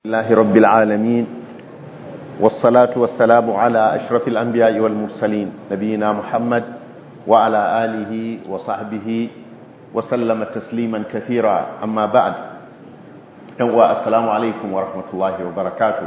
الله رب العالمين والصلاة والسلام على أشرف الأنبياء والمرسلين نبينا محمد وعلى آله وصحبه وسلم تسليما كثيرا أما بعد السلام عليكم ورحمة الله وبركاته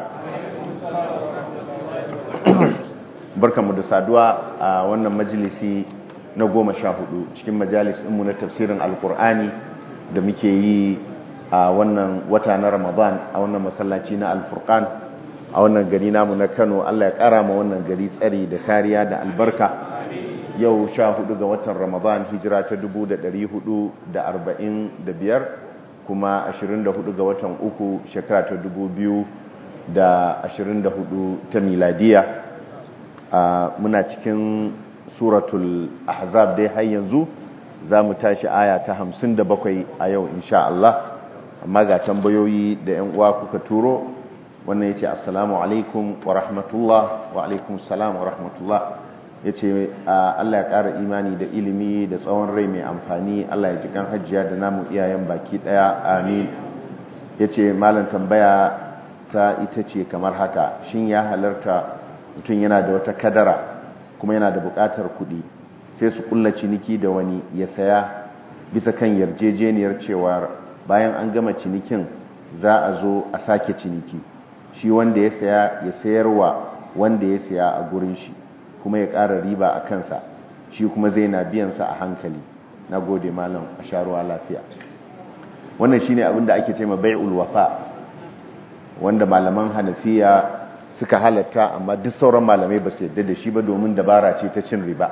barkanmu da saduwa a wannan majalisi na goma sha hudu cikin majalis ɗinmu na tafsirin alkur'ani da muke yi a wannan wata na ramadan a wannan masallaci na alfurkan a wannan gari namu na kano allah ya kara ma wannan gari tsari da kariya da albarka yau sha hudu ga watan ramadan hijira ta dubu da dari hudu da arba'in da biyar kuma ashirin da hudu ga watan uku shekara ta dubu biyu da ashirin da hudu ta miladiya muna cikin suratul ahzab dai har yanzu za mu tashi aya ta hamsin da bakwai a yau insha Allah amma ga tambayoyi da yan uwa kuka turo wannan yace assalamu alaikum wa rahmatullah wa alaikum assalam wa rahmatullah yace Allah ya ƙara imani da ilimi da tsawon rai mai amfani Allah ya ji kan hajjiya da namu iyayen baki daya amin yace malam tambaya ta ita ce kamar haka shin ya halarta mutum yana da wata kadara kuma yana da buƙatar kuɗi sai su kulla ciniki da wani ya saya bisa kan yarjejeniyar cewa bayan an gama cinikin za a zo a sake ciniki shi wanda ya saya ya sayarwa wanda ya saya a gurin shi kuma ya ƙara riba a kansa shi kuma zai na biyansa a hankali na gode malam a sharuwa lafiya wannan shine abin da ake ce ma bai'ul wafa wanda malaman hanafiya suka halatta amma duk sauran malamai ba su yadda da shi ba domin dabara ce ta cin riba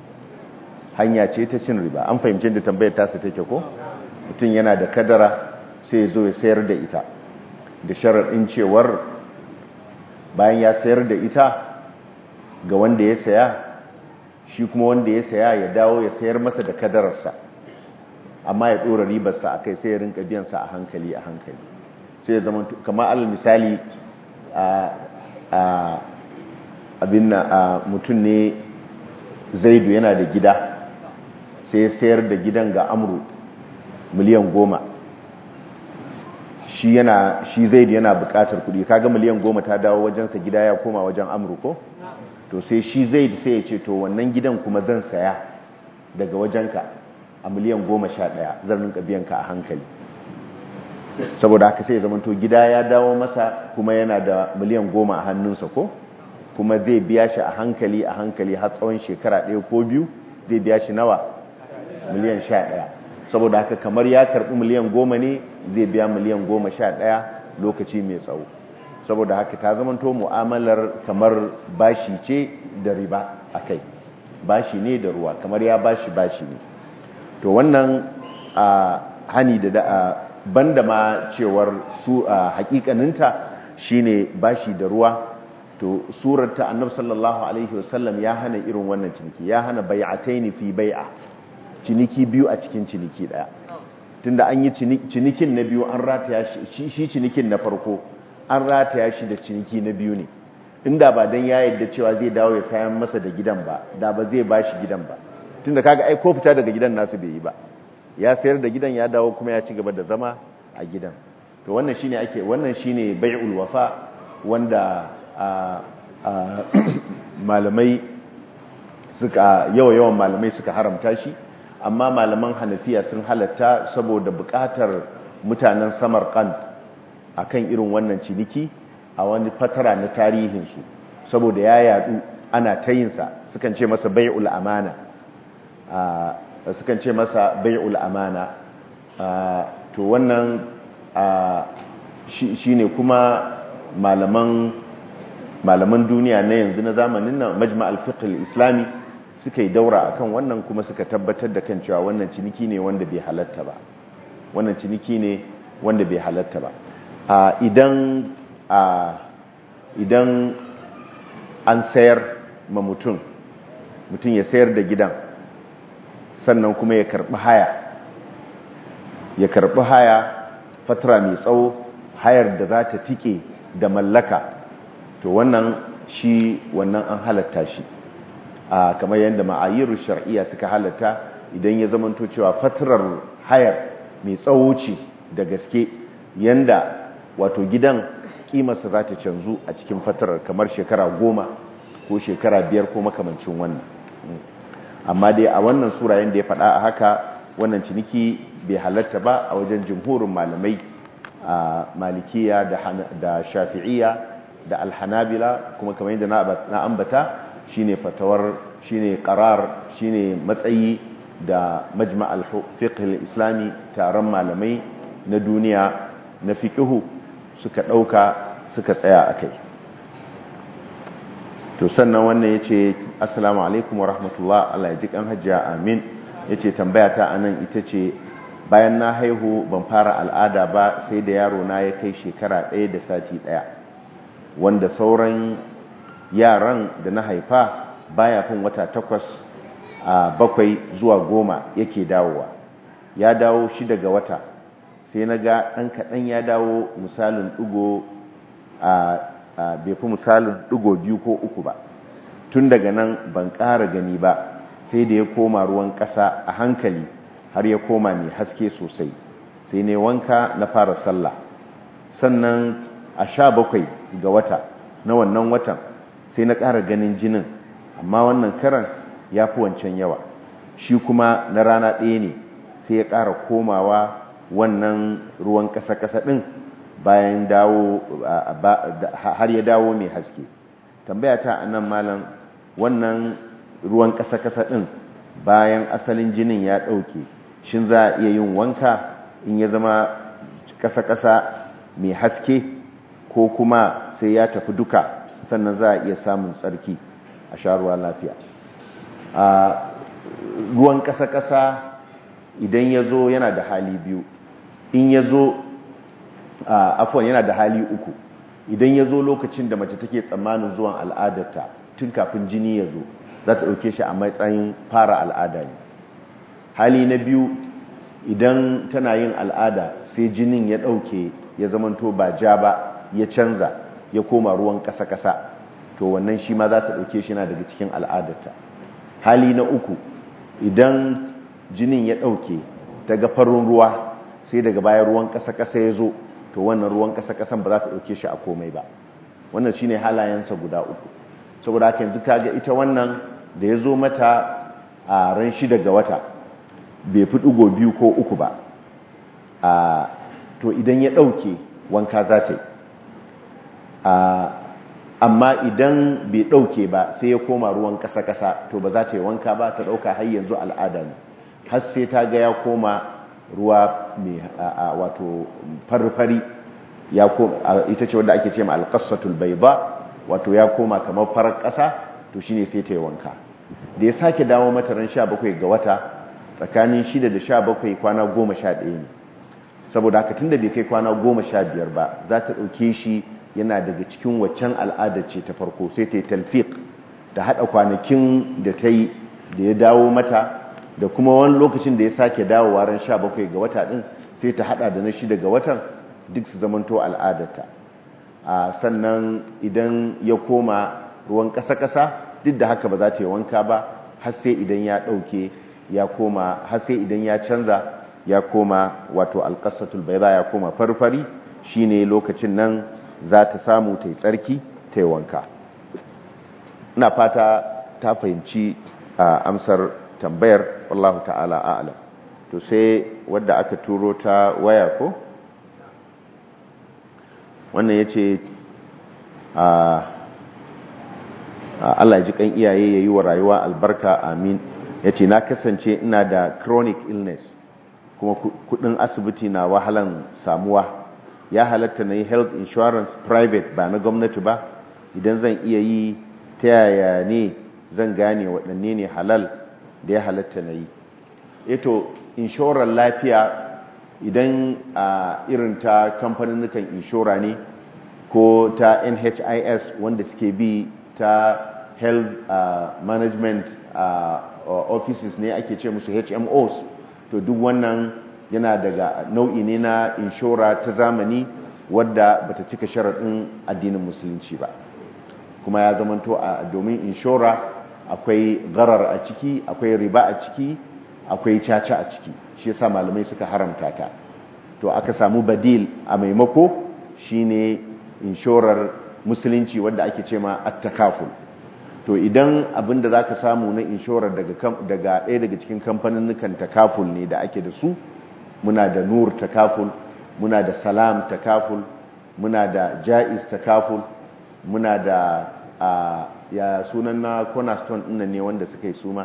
hanya ce ta cin riba an fahimci da tambayar tasa take ko mutum yana da kadara sai ya zo ya sayar da ita da sharaɗin cewar bayan ya sayar da ita ga wanda ya saya shi kuma wanda ya saya ya dawo ya sayar masa da kadararsa amma ya ɗora ribarsa a kai sai ya rinka biyansa a hankali a hankali sai ya zama kamar alal misali a abin na mutum ne zaidu yana da gida sai ya sayar da gidan ga amuru miliyan goma shi yana shi zaidu yana bukatar kudi kaga miliyan goma ta dawo wajensa gida ya koma wajen amuru ko to sai shi zaidu sai ya ce to wannan gidan kuma zan saya daga wajenka a miliyan goma sha daya zan rinka biyanka a hankali saboda haka sai ya zama to gida ya dawo masa kuma yana da miliyan goma a hannunsa ko kuma zai biya shi a hankali a hankali har tsawon shekara ɗaya ko biyu zai biya shi nawa miliyan sha ɗaya saboda haka kamar ya karɓi miliyan goma ne zai biya miliyan goma sha ɗaya lokaci mai tsawo saboda haka ta zamanto mu'amalar kamar bashi ce da riba a kai bashi ne da ruwa kamar ya bashi bashi ne to wannan a hani da banda ma cewar su a hakikaninta shine bashi da ruwa to surar ta annabi sallallahu alaihi wasallam ya hana irin wannan ciniki ya hana bai'ataini fi bai'a ciniki biyu a cikin ciniki daya tunda an yi cinikin na biyu an rataya shi shi cinikin na farko an rataya shi da ciniki na biyu ne inda ba dan ya yadda cewa zai dawo ya sayan masa da gidan ba da ba zai bashi gidan ba tunda kaga ai ko fita daga gidan nasu bai yi ba ya sayar da gidan ya dawo kuma ya ci gaba da zama a gidan to wannan shine ake wannan shine bai'ul wafa wanda malamai suka yawa yawan malamai suka haramta shi amma malaman hanafiya sun halatta saboda bukatar mutanen samarkand akan irin wannan ciniki a wani fatara na tarihinsu saboda ya yadu ana tayinsa sukan ce masa bai'ul amana sukan ce masa bai'ul amana to wannan shi ne kuma malaman malaman duniya na yanzu na zamanin nan majma'al fiqh islami suka yi daura akan wannan kuma suka tabbatar da kan cewa wannan ciniki ne wanda bai halatta ba wannan ciniki ne wanda bai halatta ba idan idan an sayar ma mutum mutum ya sayar da gidan sannan kuma ya karbi haya ya karbi haya fatara mai tsawo hayar da za ta tike da mallaka to wannan shi wannan an halatta shi a kamar yadda ma'ayiru shar'iyya suka halatta idan ya zamanto cewa fatarar hayar mai tsawo ce da gaske yanda wato gidan kimarsa za ta canzu a cikin fatarar kamar shekara goma ko shekara biyar ko makamancin wannan amma dai a wannan sura yadda ya faɗa a haka wannan ciniki bai halatta ba a wajen jimhurin malamai a malikiya da shafi'iya da alhanabila kuma kamar yadda na ambata shine fatawar shine qarar shine matsayi da majma'al fiqh islami taron malamai na duniya na fiqhu suka dauka suka tsaya akai to sannan wannan yace assalamu alaikum wa rahmatullah Allah ya ji kan hajjia amin yace tambaya ta anan ita ce bayan na haihu ban fara al'ada ba sai da yaro na ya kai shekara ɗaya da sati ɗaya wanda sauran yaran da na haifa baya fin wata takwas a bakwai zuwa goma yake dawowa ya dawo shi daga wata sai na ga ɗan kaɗan ya dawo misalin ɗigo a bai fi misalin ɗigo biyu ko uku ba tun daga nan ban ƙara gani ba sai da ya koma ruwan ƙasa a hankali har ya koma mai haske sosai sai ne wanka na fara sallah sannan a sha bakwai ga wata na wannan watan sai na ƙara ganin jinin amma wannan karan ya fi wancan yawa shi kuma na rana ɗaya ne sai ya ƙara komawa wannan ruwan ƙasa-ƙasa ɗin bayan dawo har ya dawo mai haske tambaya ta a nan malam wannan ruwan ƙasa-ƙasa ɗin bayan asalin jinin ya ɗauke shin za a iya yin wanka in ya zama ƙasa-ƙasa mai haske ko kuma sai ya tafi duka sannan za a iya samun tsarki a sharuwa lafiya a ruwan ƙasa-ƙasa idan ya zo yana da hali biyu in ya zo afuwan yana da hali uku idan ya zo lokacin da mace take tsammanin zuwan al'adarta tun kafin jini ya zo za ta ɗauke shi a matsayin fara al'ada ne hali na biyu idan tana yin al'ada sai jinin ya ɗauke ya zamanto ba ja ba ya canza ya koma ruwan ƙasa-ƙasa to wannan shi ma za ta ɗauke shi na daga cikin al'adarta hali na uku idan jinin ya ɗauke daga farin ruwa sai daga baya ruwan ƙasa-ƙasa ya zo to wannan ruwan ƙasa-ƙasan ba za ta ɗauke shi a komai ba wannan shi ne halayensa guda uku saboda haka yanzu kaga ita wannan da ya zo mata a ran shida ga wata bai fi ɗigo biyu ko uku ba to idan ya ɗauke wanka za ta yi amma idan bai ɗauke ba sai ya koma ruwan ƙasa-ƙasa to ba za ta yi wanka ba ta ɗauka har yanzu al'ada ne har sai ta ga ya koma ruwa mai wato farfari ya koma ita ce wanda ake ce ma alƙasatul bai ba wato ya koma kamar farar ƙasa to shine sai ta yi wanka da ya sake dawo mata ran sha bakwai ga wata tsakanin shida da sha bakwai kwana goma sha ɗaya ne saboda haka tun da bai kai kwana goma sha biyar ba za ta ɗauke shi yana daga cikin waccan al'adar ce ta farko sai ta yi talfiq ta haɗa kwanakin da ta yi da ya dawo mata da kuma wani lokacin da ya sake dawowa ran sha bakwai ga wata ɗin sai ta haɗa da na shida ga watan duk su zamanto al'adarta a sannan idan ya koma ruwan ƙasa-ƙasa duk da haka ba za ta yi wanka ba har sai idan ya ɗauke ya koma har sai idan ya canza ya koma wato alƙasatul bai ya koma farfari shine lokacin nan za ta samu ta yi tsarki ta yi wanka ina fata ta fahimci a amsar tambayar wallahu ta'ala a'lam to sai wadda aka turo ta waya ko wannan ya ce Allah ji kan iyaye ya yi wa rayuwa albarka amin ya ce na kasance ina da chronic illness kuma kudin asibiti na wahalan samuwa ya halatta na yi health insurance private ba na gwamnati ba idan zan iya yi ta yaya ne zan gane waɗanne ne halal da ya halatta na yi eto inshorar lafiya idan a irin ta kamfanin inshora ne ko ta nhis wanda suke bi ta health uh, management uh, offices ne ake ce musu hmos to duk wannan yana daga nau'i ne na inshora ta zamani wadda bata cika sharaɗin addinin musulunci ba kuma ya zamanto a domin inshora akwai garar a ciki akwai riba a ciki akwai caca a ciki shi yasa malamai suka haramta ta to aka samu badil a maimako shine inshorar musulunci wadda ake ce ma attakaful to idan abin da za ka samu na inshorar daga ɗaya daga cikin kamfanin takaful ne da ake da su muna da nur takaful muna da salam takaful muna da jaiz takaful muna da ya sunan na cornerstone ɗin ne wanda suka yi suma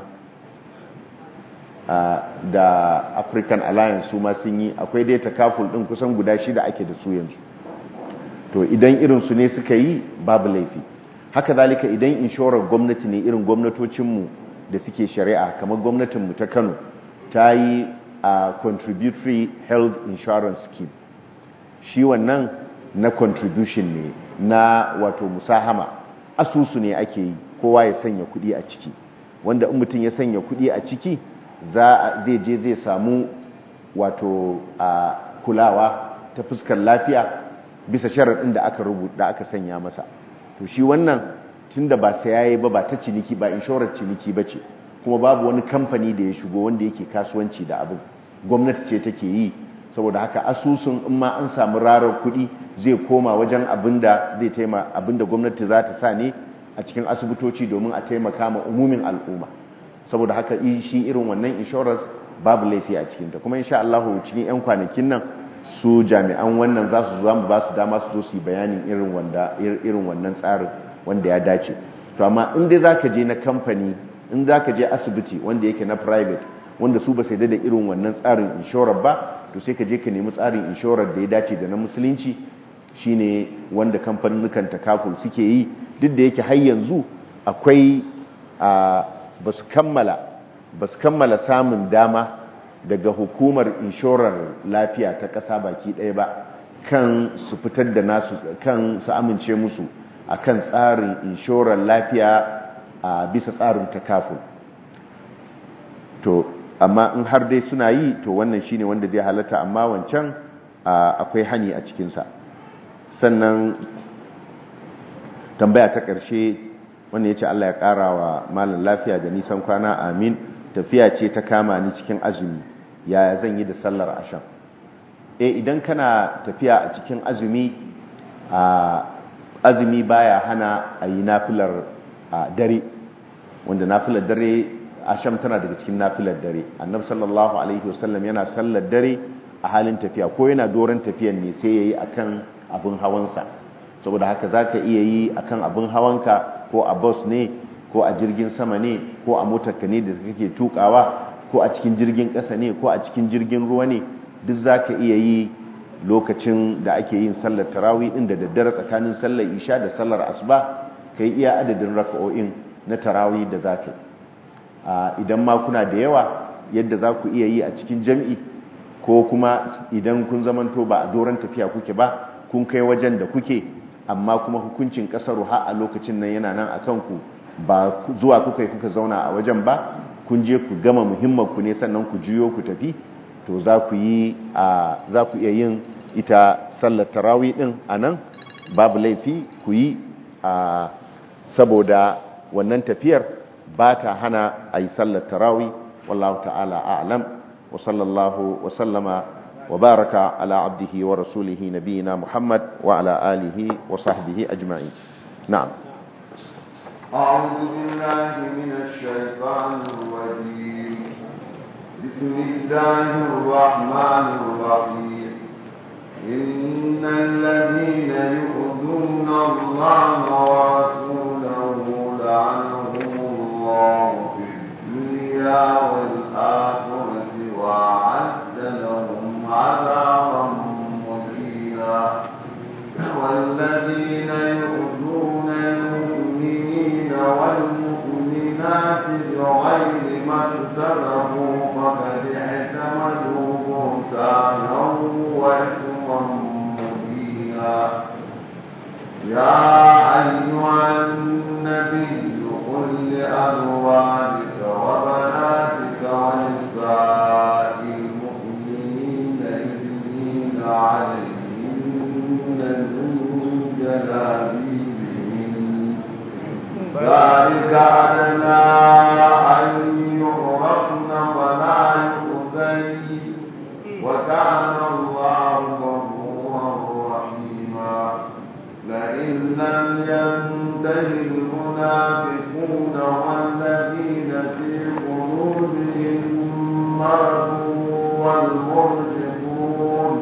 da african alliance su ma sun yi akwai dai takaful ɗin kusan guda shida ake da su yanzu to idan irinsu ne suka yi babu laifi haka zalika idan inshorar gwamnati ne irin gwamnatocinmu da suke shari'a kamar gwamnatinmu ta kano ta yi a contributory health insurance scheme shi wannan na contribution ne na wato musahama asusu ne ake yi kowa ya sanya kudi a ciki wanda in mutum ya sanya kudi a ciki zai je zai samu wato a kulawa ta fuskar lafiya bisa sharaɗin da aka rubuta da aka sanya masa to shi wannan tunda ba sai yayi ba ba ta ciniki ba inshorar ciniki bace kuma babu wani kamfani da ya shigo wanda yake kasuwanci da abin gwamnati ce take yi saboda haka asusun in ma an samu rarar kuɗi zai koma wajen abinda zai taima abinda gwamnati za ta sa ne a cikin asibitoci domin a taimaka ma umumin al'umma saboda haka shi irin wannan insurance babu laifi a cikinta kuma insha Allah cikin 'yan kwanakin nan su jami'an wannan za su zuwa mu ba su dama su zo su yi bayanin irin wanda irin wannan tsarin wanda ya dace to amma in dai zaka je na kamfani in zaka je asibiti wanda yake na private wanda su ba sai da irin wannan tsarin inshorar ba to sai ka je ka nemi tsarin inshorar da ya dace da na musulunci shine wanda kamfanin takaful suke yi duk da yake har yanzu akwai a ba su kammala ba su kammala samun dama daga hukumar inshorar lafiya ta ƙasa baki ɗaya ba kan su fitar da nasu kan su amince musu a kan tsarin inshorar lafiya a bisa tsarin takaful to amma in har dai suna yi to wannan shine wanda zai halatta amma wancan akwai hani a cikinsa sannan tambaya ta ƙarshe wanda ya ce Allah ya ƙara wa malin lafiya da nisan kwana amin tafiya ce ta kama ni cikin azumi yaya zan yi da sallar asham e idan kana tafiya a cikin azumi a azumi baya hana a yi nafilar dare wanda nafilar dare asham tana daga cikin nafilar dare annabi sallallahu alaihi wasallam yana sallar dare a halin tafiya ko yana doron tafiyan ne sai yayi akan abin hawansa saboda haka zaka iya yi akan abin hawanka ko a bus ne ko a jirgin sama ne ko a motarka ne da kake tukawa ko a cikin jirgin ƙasa ne ko a cikin jirgin ruwa ne duk zaka iya yi lokacin da ake yin sallar tarawih din da daddare tsakanin sallar isha da sallar asuba kai iya adadin raka'o'in na tarawih da zaka yi idan ma kuna da yawa yadda za ku iya yi a cikin jam'i ko kuma idan kun zamanto ba a doron tafiya kuke ba kun kai wajen da kuke amma kuma hukuncin kasar ha a lokacin nan yana nan a kanku ba zuwa kuka kuka zauna a wajen ba kun je ku gama muhimmanku ne sannan ku juyo ku tafi to za ku yi a za ku iya yin ita sallar tarawi din a nan babu laifi ku yi a saboda wannan tafiyar ba ta hana a yi sallar tarawi wallahu ta'ala a'lam wa sallallahu wa sallama wa baraka ala abdihi wa rasulihi nabiyina muhammad wa ala alihi wa sahbihi ajma'in na'am أعوذ بالله من الشيطان الرجيم بسم الله الرحمن الرحيم إن الذين يؤذون الله ورسوله لعنهم الله في الدنيا والآخرة وأعد لهم عذابا مهينا والذين يؤذون المؤمنين والمؤمنات بغير ما اكتسبوا فقد احتملوا بهتانا وإثما مبينا يا أيها النبي قل لأزواجك وبناتك ونساء المؤمنين يدنين عليهن من جلابيبهن ذلك أدنى أن يعرفن فلا يؤذين وكان الله غفورا رحيما لئن لم ينتهي المنافقون والذين في قلوبهم مرض والمرجفون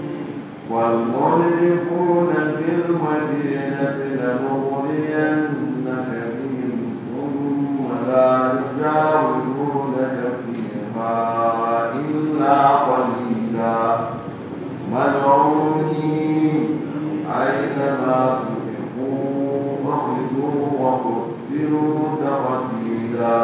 والمرجفون في المدينة لنغرينك بهم ثم لا يجاورونك فيها إلا قليلا ملعونين أينما تفقوا أخذوا وقتلوا تقتيلا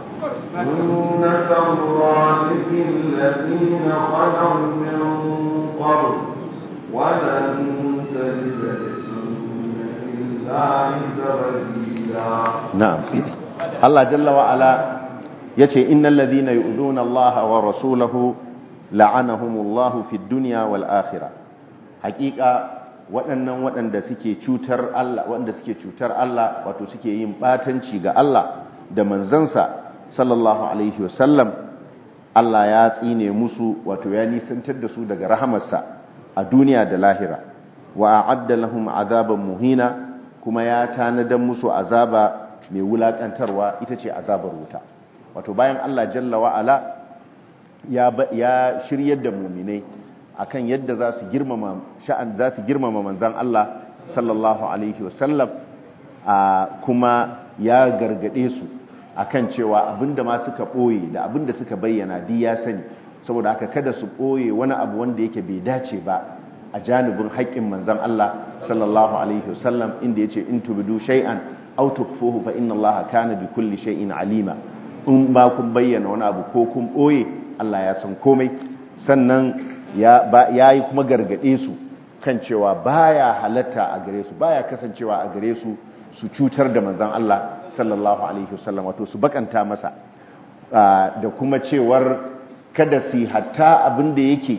سنة الله في الذين خلوا من قبل ولن تجد لسنة الله تبديلا na'am Allah jalla wa ala yace innal ladhina yu'dhuna Allah wa rasulahu la'anahumullahu fid dunya wal akhirah haqiqa waɗannan waɗanda suke cutar Allah waɗanda suke cutar Allah wato suke yin batanci ga Allah da manzansa sallallahu alaihi wasallam Allah ya tsine musu wato ya nisantar da su daga rahamarsa a duniya da lahira wa a'adda lahum azaban muhina kuma ya tanadan musu azaba mai wulakantarwa ita ce azabar wuta wato bayan Allah jalla wa'ala ya ya shiryar da muminai akan yadda za su girmama sha'an za su girmama manzon Allah sallallahu alaihi wasallam kuma ya gargade su akan cewa abinda ma suka boye da abinda suka bayyana di ya sani saboda haka kada su boye wani abu wanda yake bai dace ba a janibin haƙƙin manzon Allah sallallahu alaihi wasallam inda yace in tubdu shay'an aw tukfuhu fa inna allaha kana bi kulli shay'in alima in ba kun bayyana wani abu ko kun boye Allah ya san komai sannan ya yayi kuma gargade su kan cewa baya halatta a gare su baya kasancewa a gare su su cutar da manzon Allah sallallahu alaihi wasallam wato su bakanta masa da kuma cewar kada su hatta abin da yake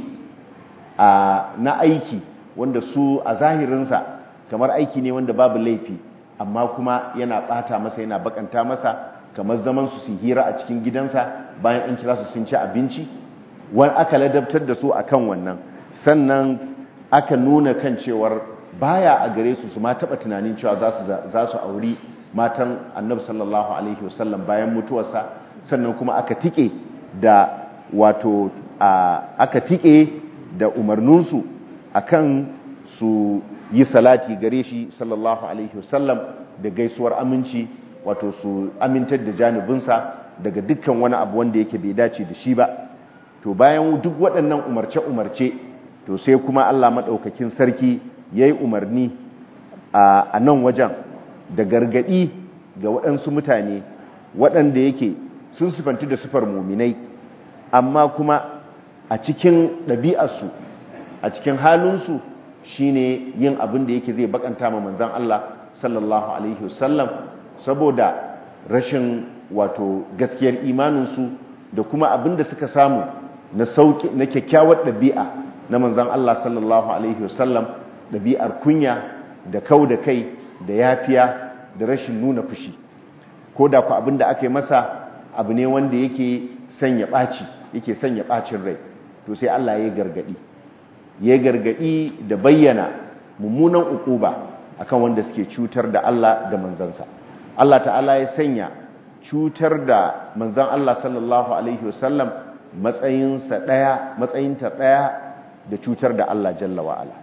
na aiki wanda su a zahirinsa kamar aiki ne wanda babu laifi amma kuma yana bata masa yana bakanta masa kamar zaman su su hira a cikin gidansa bayan an kira su sun ci abinci wani aka ladabtar da su akan wannan sannan aka nuna kan cewar baya a gare su su ma taba tunanin cewa za su auri matan annabi sallallahu alaihi wasallam bayan mutuwarsa sannan kuma aka tike da wato aka tike da umarninsu akan su yi salati gare shi sallallahu alaihi wasallam da gaisuwar aminci wato su amintar da janibinsa daga dukkan wani abu wanda yake bai dace da shi ba to bayan duk waɗannan umarce-umarce to sai kuma Allah maɗaukakin sarki ya yi umarni a nan wajen da gargaɗi ga waɗansu mutane waɗanda yake sun sifanti da sifar muminai amma kuma a cikin ɗabi'arsu a cikin halinsu shine yin abin da yake zai bakanta ma manzan Allah sallallahu alaihi wasallam saboda rashin wato gaskiyar imaninsu da kuma abin da suka samu na sauki na kyakkyawar ɗabi'a na manzan Allah sallallahu alaihi wasallam ɗabi'ar kunya da kau da kai da yafiya da rashin nuna fushi ko da ku abin da aka yi masa abu ne wanda yake sanya ɓaci yake sanya ɓacin rai to sai Allah ya gargaɗi ya gargaɗi da bayyana mummunan ukuba akan wanda suke cutar da Allah da manzansa Allah ta'ala ya sanya cutar da manzan Allah sallallahu alaihi wasallam matsayinsa ɗaya matsayinta ɗaya da cutar da Allah jalla wa'ala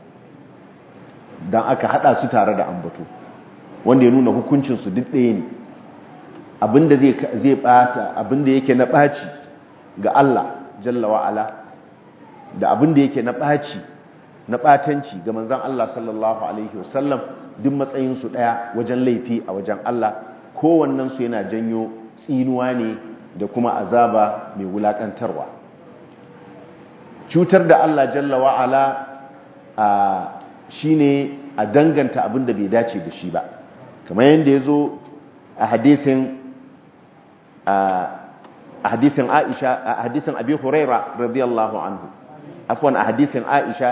don aka haɗa su tare da ambato wanda ya nuna hukuncinsu duk ɗaya ne abinda zai ɓata abinda yake na ɓaci ga Allah jalla wa'ala da abinda yake na ɓaci na ɓatanci ga manzan Allah sallallahu Alaihi wasallam duk matsayinsu ɗaya wajen laifi a wajen Allah kowannensu yana janyo tsinuwa ne da kuma azaba mai wulaƙantarwa cutar da Allah jalla wa'ala shi ne a danganta abin da bai dace da shi ba kamar yadda ya zo a hadisin a hadisin Aisha a hadisin Abi Huraira radiyallahu anhu afwan a hadisin Aisha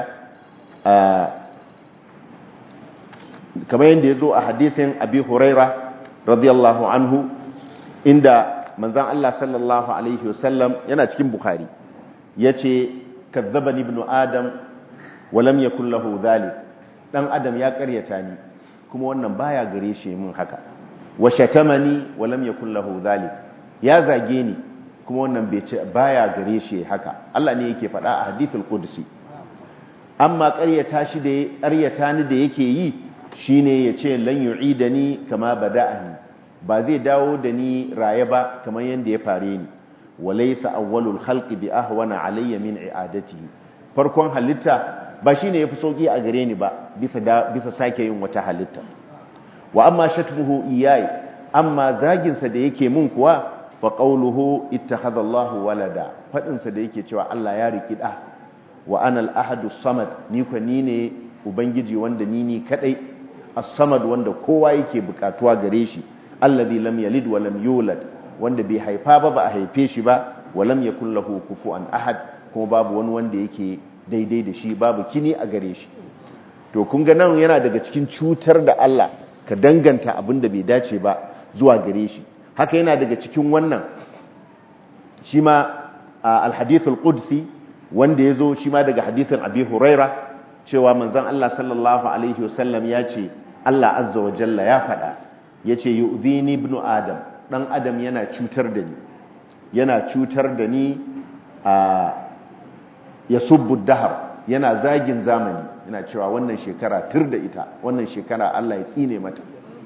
kamar yadda ya zo a hadisin Abi Huraira radiyallahu anhu inda manzan Allah sallallahu alaihi wasallam yana cikin Bukhari yace kazzabani ibnu adam wa lam yakul lahu dhalik dan adam ya karyata ni kuma wannan baya gare shi mun haka wa shatamani wa lam yakul lahu dhalik ya zage ni kuma wannan bai ce baya gare shi haka Allah ne yake faɗa a hadithul qudsi amma ƙaryata shi da ƙaryata ni da yake yi shine yace lan yu'idani kama bada'ani ba zai dawo da ni raye ba kamar yanda ya fare ni walaysa awwalul khalqi bi ahwana alayya min i'adatihi farkon halitta ba shine yafi sauki a gare ni ba bisa bisa sake yin wata halitta wa amma shatmuhu iyai amma zagin sa da yake mun kuwa fa qawluhu ittakhadha Allahu walada fadin sa da yake cewa Allah ya riki da wa ana al-ahadu samad ni ko ni ne ubangiji wanda ni ni kadai as-samad wanda kowa yake bukatuwa gare shi alladhi lam yalid wa lam yulad wanda bai haifa ba ba a haife shi ba wa lam yakul lahu kufuwan ahad kuma babu wani wanda yake daidai da shi babu kini a gare shi to kun ga nan yana daga cikin cutar da Allah ka danganta abin da bai dace ba zuwa gare shi haka yana daga cikin wannan shi ma al-hadithul qudsi wanda ya zo shi ma daga hadisin abi huraira cewa manzon Allah sallallahu alaihi wasallam ya ce Allah azza wa jalla ya faɗa ya ce yu'zini ibnu adam dan adam yana cutar da ni yana cutar da ni a ya subbu dahar yana zagin zamani yana cewa wannan shekara tur da ita wannan shekara Allah ya tsine mata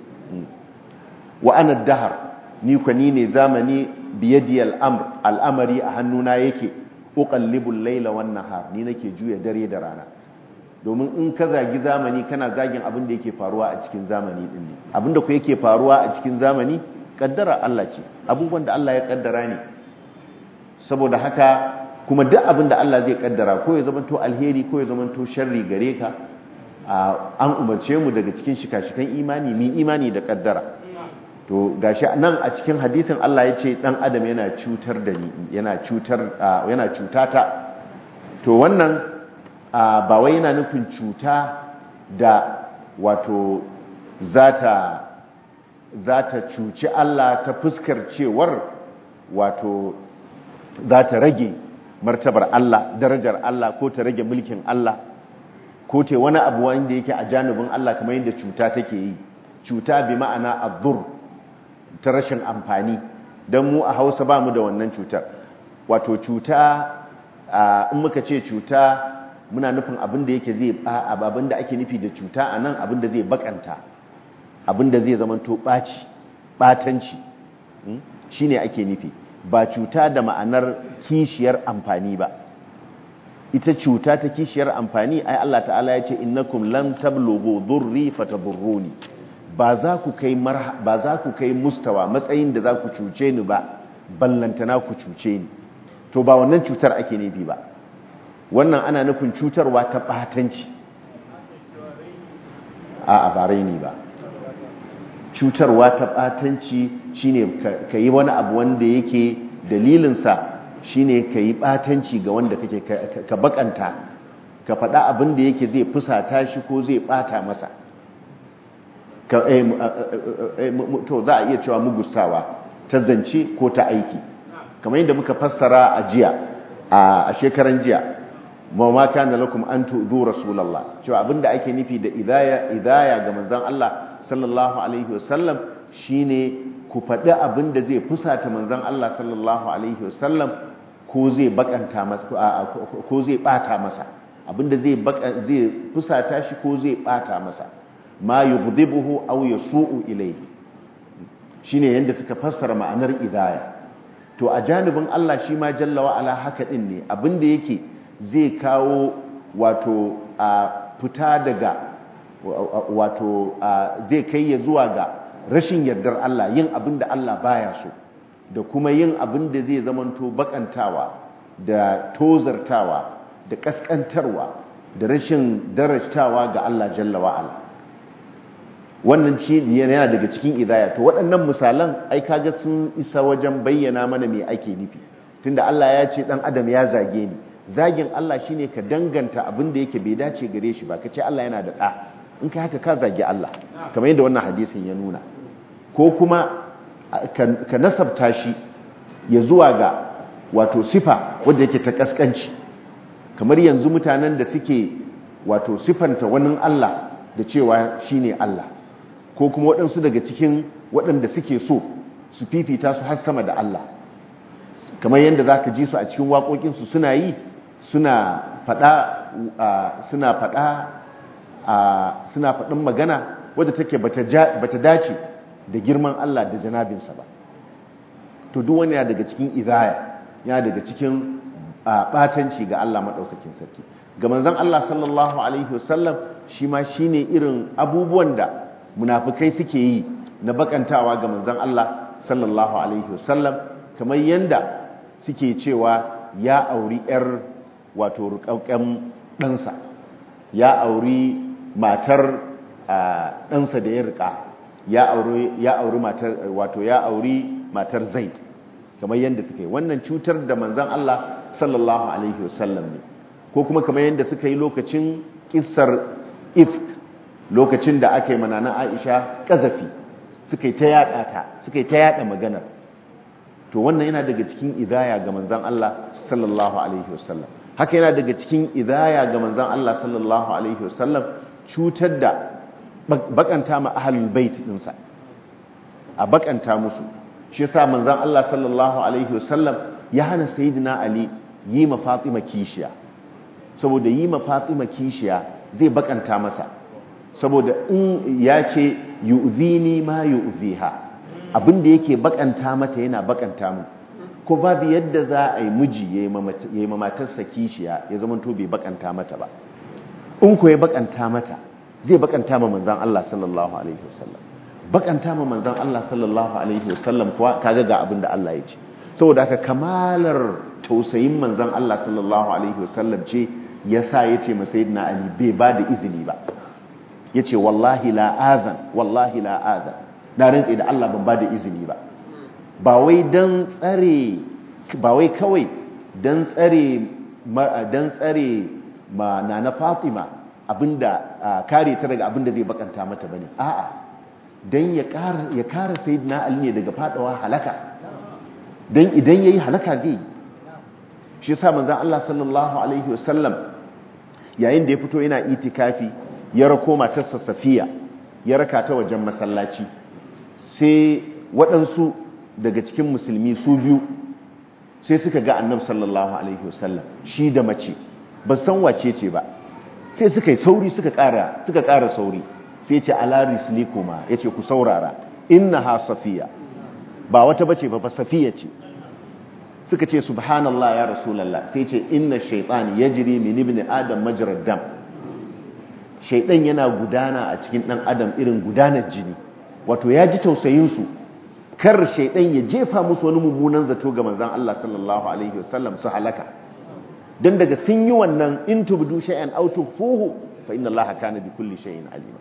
wa ana dahar ni kwa ni ne zamani biyadi al'amr al'amari a hannuna yake uqallibul layla wan nahar ni nake juya dare da rana domin in ka zagi zamani kana zagin abin da yake faruwa a cikin zamani din ne abin da ku yake faruwa a cikin zamani kaddara Allah ce abubuwan da Allah ya kaddara ne saboda haka kuma duk abin da Allah zai kaddara ko ya zamanto alheri ko ya zamanto sharri gare ka an umarce mu daga cikin shika-shikan imani mi imani da kaddara to gashi nan a cikin hadisin Allah ya ce dan adam yana cutar da ni yana cutar yana cutata to wannan ba wai yana nufin cuta da wato zata zata cuci Allah ta fuskar cewar wato zata rage martabar Allah darajar Allah ko ta rage mulkin Allah ko ta wani abu wanda yake a janibin Allah kamar yadda cuta take yi cuta bi ma'ana azzur ta rashin amfani don mu a Hausa ba mu da wannan cutar wato cuta in muka ce cuta muna nufin abin da yake zai abin da ake nufi da cuta a nan abin da zai bakanta abin da zai zamanto ɓaci ɓatanci shine ake nufi ba cuta da ma'anar kishiyar amfani ba ita cuta ta kishiyar amfani ai Allah ta'ala ya ce innakum lam tablughu dhurri fatadurruni ba za ku kai ba za ku kai mustawa matsayin da za ku cuce ni ba ballantana ku cuce ni to ba wannan cutar ake nufi ba wannan ana nufin cutarwa ta batanci a a bare ni ba cutarwa ta batanci shine ka yi wani abu wanda yake dalilinsa shine ka yi batanci ga wanda kake ka bakanta ka faɗa abin da yake zai fusata shi ko zai bata masa to za a iya cewa mugustawa ta zance ko ta aiki kamar yadda muka fassara a jiya a shekaran jiya ma ma kana lakum an tu'dhu rasulullah cewa abinda ake nufi da idaya idaya ga manzon Allah sallallahu alaihi wasallam shine ku faɗi abin da zai fusata manzon Allah sallallahu alaihi wasallam ko zai bakanta masa ko zai bata masa abinda zai zai fusata shi ko zai bata masa ma yughdibuhu aw yasu'u ilayhi shine yanda suka fassara ma'anar idaya to a janibin Allah shi ma jalla wa ala haka din ne abinda yake zai kawo wato a fita daga wato zai kai ya zuwa ga rashin yardar Allah yin abin da Allah baya so da kuma yin abin da zai zamanto bakantawa da tozartawa da kaskantarwa da rashin darajtawa ga Allah jalla wa'ala wannan shi yana daga cikin idaya to waɗannan misalan ai kaga sun isa wajen bayyana mana me ake nufi tunda Allah ya ce dan adam ya zage ni zagin Allah shine ka danganta abin da yake bai dace gare shi ba ka ce Allah yana da ɗa in ka haka ka zagi Allah kamar yadda wannan hadisin ya nuna ko kuma ka nasabta shi ya zuwa ga wato sifa wadda yake ta kaskanci kamar yanzu mutanen da suke wato sifanta wani Allah da cewa shine Allah ko kuma waɗansu daga cikin waɗanda suke so su fifita su har sama da Allah kamar yadda za ka ji su a cikin waƙoƙinsu suna yi suna faɗa suna faɗa suna faɗin magana wadda take bata dace da girman Allah da janabinsa ba to duk wani ya daga cikin izaya ya daga cikin ɓatanci ga Allah maɗaukakin sarki ga manzon Allah sallallahu alaihi wasallam shi ma shine irin abubuwan da munafukai suke yi na bakantawa ga manzon Allah sallallahu alaihi wasallam kamar yanda suke cewa ya auri yar wato rukauken ɗansa ya auri matar ɗansa da ya rika ya auri ya auri matar wato ya auri matar Zaid kamar yanda suke wannan cutar da manzon Allah sallallahu alaihi wasallam ne ko kuma kamar yanda suka yi lokacin kissar ifk lokacin da aka yi manana Aisha kazafi suka yi ta yada ta suka yi ta yada maganar to wannan yana daga cikin idaya ga manzon Allah sallallahu alaihi wasallam haka yana daga cikin idaya ga manzon Allah sallallahu alaihi wasallam cutar da bakanta ma ahlul bait dinsa a bakanta musu shi yasa manzon Allah sallallahu alaihi wasallam ya hana sayyidina Ali yi ma Fatima kishiya saboda yi ma Fatima kishiya zai bakanta masa saboda in ya ce yu'zini ma yu'ziha abinda yake bakanta mata yana bakanta mu ko babu yadda za a yi miji yayi ma matarsa kishiya ya zama to bai bakanta mata ba in ko ya bakanta mata zai bakanta ma manzon Allah sallallahu alaihi wasallam bakanta ma manzon Allah sallallahu alaihi wasallam kuwa kaga ga abinda Allah ya ce saboda haka kamalar tausayin manzon Allah sallallahu alaihi wasallam ce yasa yace ma sayyidina Ali bai ba da izini ba yace wallahi la azan wallahi la azan na rantsi da Allah ban ba da izini ba ba wai dan tsare ba wai kawai dan tsare dan tsare ma na Fatima abinda kare ta daga abinda zai bakanta mata bane a'a dan ya kara ya kara sayyidina Ali ne daga fadawa halaka dan idan yayi halaka zai shi yasa manzon Allah sallallahu alaihi wasallam yayin da ya fito yana itikafi ya rako matarsa Safiya ya raka ta wajen masallaci sai waɗansu daga cikin musulmi su biyu sai suka ga annabi sallallahu alaihi wasallam shi da mace ba san wace ce ba sai suka yi sauri suka ƙara suka ƙara sauri sai ce ala rislikuma yace ku saurara innaha safiya ba wata bace ba fa safiya ce suka ce subhanallah ya rasulullah sai ce inna shaytan yajri min ibn adam majrad dam shaytan yana gudana a cikin dan adam irin gudanar jini wato ya ji tausayin su kar shaytan ya jefa musu wani mummunan zato ga manzon Allah sallallahu alaihi wasallam su halaka dan daga sun yi wannan in tubdu shay'an aw tufuhu fa inna allaha kana bi kulli shay'in alima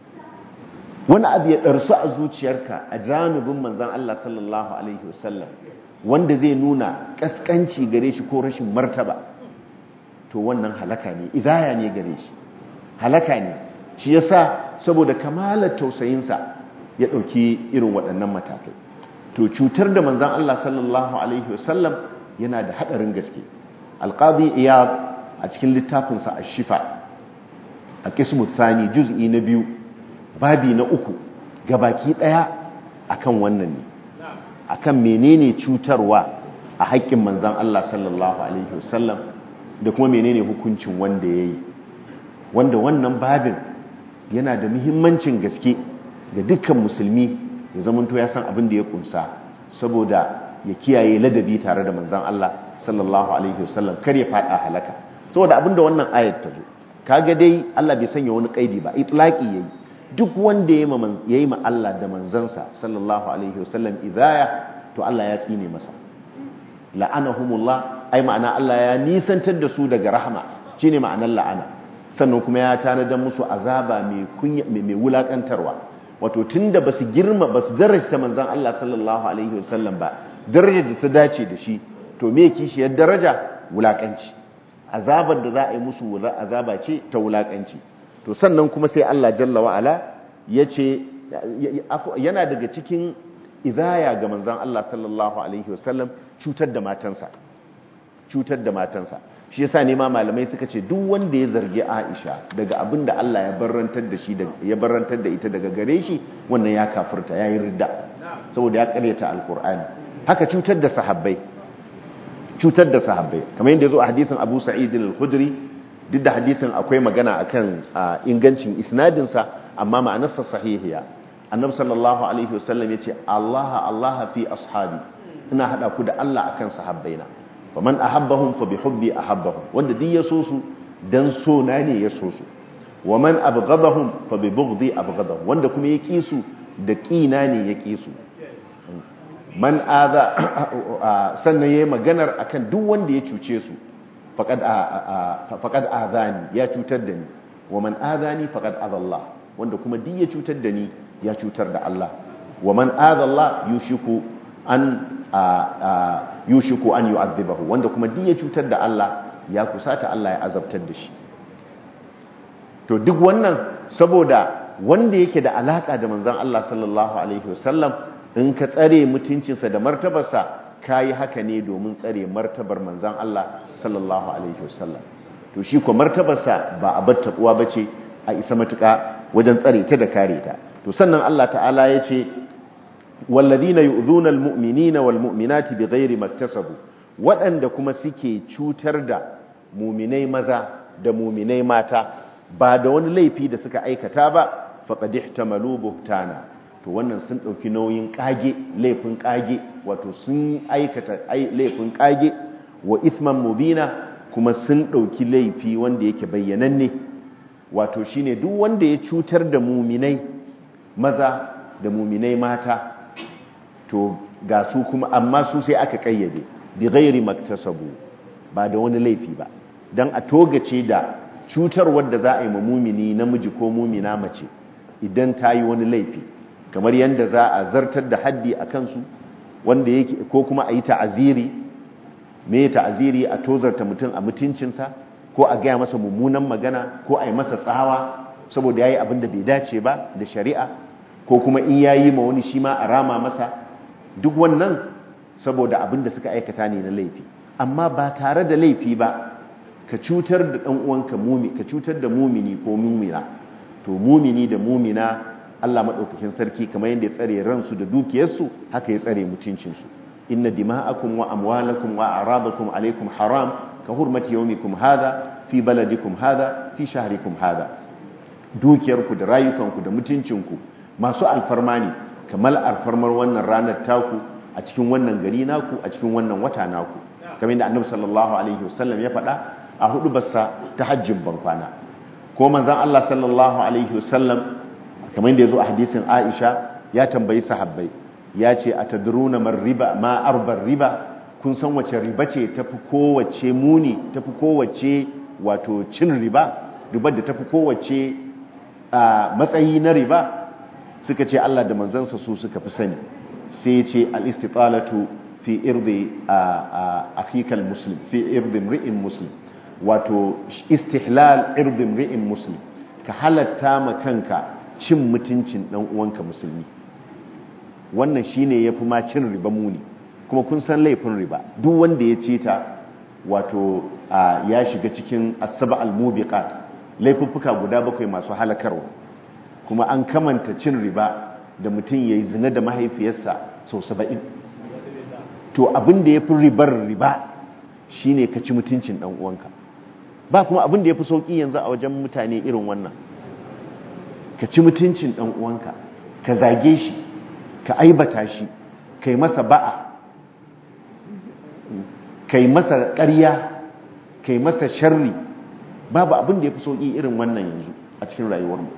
wani abu ya darsu a zuciyarka a janibin manzon Allah sallallahu alaihi wasallam wanda zai nuna kaskanci gare shi ko rashin martaba to wannan halaka ne idaya ne gare shi halaka ne shi yasa saboda kamalar tausayinsa ya ɗauki irin waɗannan matakai to cutar da manzan Allah sallallahu alaihi wasallam yana da haɗarin gaske alƙadi iyab a cikin littafinsa a shifa a kismu thani juz'i na biyu babi na uku gabaki ɗaya akan wannan ne akan menene cutarwa a haƙƙin manzan Allah sallallahu alaihi wasallam da kuma menene hukuncin wanda yayi wanda wannan babin yana da muhimmancin gaske ga dukkan musulmi ya zamanto ya san abin da ya kunsa saboda ya kiyaye ladabi tare da manzan Allah sallallahu alaihi wasallam kar ya fada halaka saboda abin da wannan ayat ta zo kaga dai Allah bai sanya wani kaidi ba itlaqi yayi duk wanda ya yi ma Allah da manzansa sallallahu alaihi wasallam idaya to Allah ya tsine masa la'anahumullah ai ma'ana Allah ya nisantar da su daga rahama shine ma'anar la'ana sannan kuma ya tanadar musu azaba mai kunya mai wulakantarwa wato tunda basu girma basu daraja manzon Allah sallallahu alaihi wasallam ba darajar da ta dace da shi to me kishiyar daraja wulakanci azabar da za a yi musu azaba ce ta wulakanci to sannan kuma sai Allah jalla wa'ala ya ce yana daga cikin idaya ga manzan Allah sallallahu Alaihi wasallam cutar da matansa cutar da matansa shi yasa ne ma malamai suka ce duk wanda ya zargi Aisha daga abin da Allah ya barrantar da shi ya barrantar da ita daga gare shi wannan ya kafirta yayi ridda saboda ya karyata alqur'ani haka cutar da sahabbai cutar da sahabbai kamar yadda yazo a hadisin Abu Sa'id al-Khudri duk da hadisin akwai magana akan ingancin isnadin sa amma ma'anarsa sahihiya annabi sallallahu alaihi wasallam yace Allah Allah fi ashabi ina hada ku da Allah akan sahabbaina faman ahabbahum fa bihubbi ahabbahum wanda duk ya so su dan so na ne ya so su waman abghadahum fa bi bughdi abghadahum wanda kuma ya ki su da kina ne ya ki su man aza sannan yayi maganar akan duk wanda ya cuce su faqad faqad azani ya cutar da ni waman azani faqad azallah wanda kuma duk ya cutar da ni ya cutar da Allah waman azallah yushiku an yushiku an yu'adhibahu wanda kuma duk ya cutar da Allah ya kusata Allah ya azabtar da shi to duk wannan saboda wanda yake da alaka da manzon Allah sallallahu alaihi wasallam in ka tsare mutuncinsa da martabarsa kayi haka ne domin tsare martabar manzon Allah sallallahu alaihi wasallam to shi ko martabarsa ba a bar tabuwa bace a isa matuka wajen tsare ta da kare ta to sannan Allah ta'ala ya ce والذين يؤذون المؤمنين والمؤمنات بغير ما اكتسبوا waɗanda kuma suke cutar da muminai maza da muminai mata ba da wani laifi da suka aikata ba faqad ihtamalu buhtana to wannan sun dauki nauyin kage laifin kage wato sun aikata laifin kage wa ithman mubina kuma sun dauki laifi wanda yake bayyananne wato shine duk wanda ya cutar da muminai maza da muminai mata to ga su kuma amma su sai aka kayyade bi ghairi maktasabu ba da wani laifi ba dan a togace da cutar wadda za a yi mumini namiji ko mumina mace idan ta yi wani laifi kamar yadda za a zartar da haddi a kansu wanda yake ko kuma a yi ta'aziri me ta'aziri a tozarta mutum a mutuncinsa ko a gaya masa mummunan magana ko a yi masa tsawa saboda ya yi abin da bai dace ba da shari'a ko kuma in ya yi ma wani shi ma a rama masa duk wannan saboda abin da suka aikata ne na laifi amma ba tare da laifi ba ka cutar da ɗan uwanka mumi ka cutar da mumini ko mumina to mumini da mumina Allah madaukakin sarki kamar yadda ya tsare ransu da dukiyarsu haka ya tsare mutuncinsu inna dima'akum wa amwalakum wa a'radakum alaykum haram ka hurmati yawmikum hadha fi baladikum hadha fi shahrikum hadha dukiyarku da rayukanku da mutuncinku masu alfarma ne kamar alfarmar wannan ranar taku a cikin wannan gari naku a cikin wannan wata naku kamar yadda annabi sallallahu alaihi wasallam ya faɗa a hudu bassa ta hajjin bankwana ko manzon Allah sallallahu alaihi wasallam kamar yadda yazo a hadisin Aisha ya tambayi sahabbai ya ce atadruna mar riba ma arbar riba kun san wace riba ce tafi kowace muni tafi kowace wato cin riba ribar da tafi kowace matsayi na riba suka ce Allah da manzansa su suka fi sani sai ya ce al-istitalatu fi irdi akikal muslim fi irdi mri'in muslim wato istihlal irdi mri'in muslim ka halatta ma kanka cin mutuncin dan uwanka musulmi wannan shine yafi ma cin riba muni kuma kun san laifin riba duk wanda ya ce ta wato ya shiga cikin as-saba al-mubiqat laifuffuka guda bakwai masu halakarwa kuma an kamanta cin riba da mutum ya yi zina da mahaifiyarsa sau saba'in to abin da ya fi ribar riba shi ne ka ci mutuncin ɗan uwanka ba kuma abin da ya fi sauƙi yanzu a wajen mutane irin wannan ka ci mutuncin ɗan uwanka ka zage shi ka aibata shi kai masa ba'a kai masa ƙarya kai masa sharri babu abin da ya fi sauƙi irin wannan yanzu a cikin rayuwarmu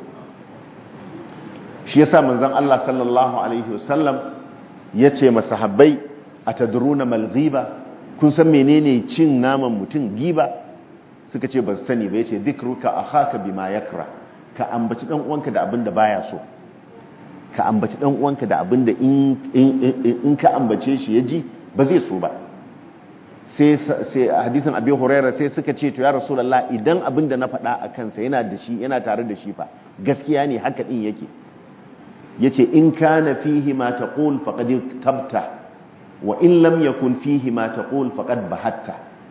shi yasa manzon Allah sallallahu alaihi wasallam yace masahabbai atadruna mal ghiba kun san menene cin naman mutum giba suka ce ba su sani ba yace dhikruka akhaka bima yakra ka ambaci dan uwanka da abin da baya so ka ambaci dan uwanka da abin da in in ka ambace shi yaji ba zai so ba sai sai hadisin abi hurairah sai suka ce to ya rasulullah idan abin da na faɗa a kansa yana da shi yana tare da shi fa gaskiya ne haka din yake yace in kana fihi ma taqul faqad tabta wa in lam yakun fihi ma taqul faqad bahatta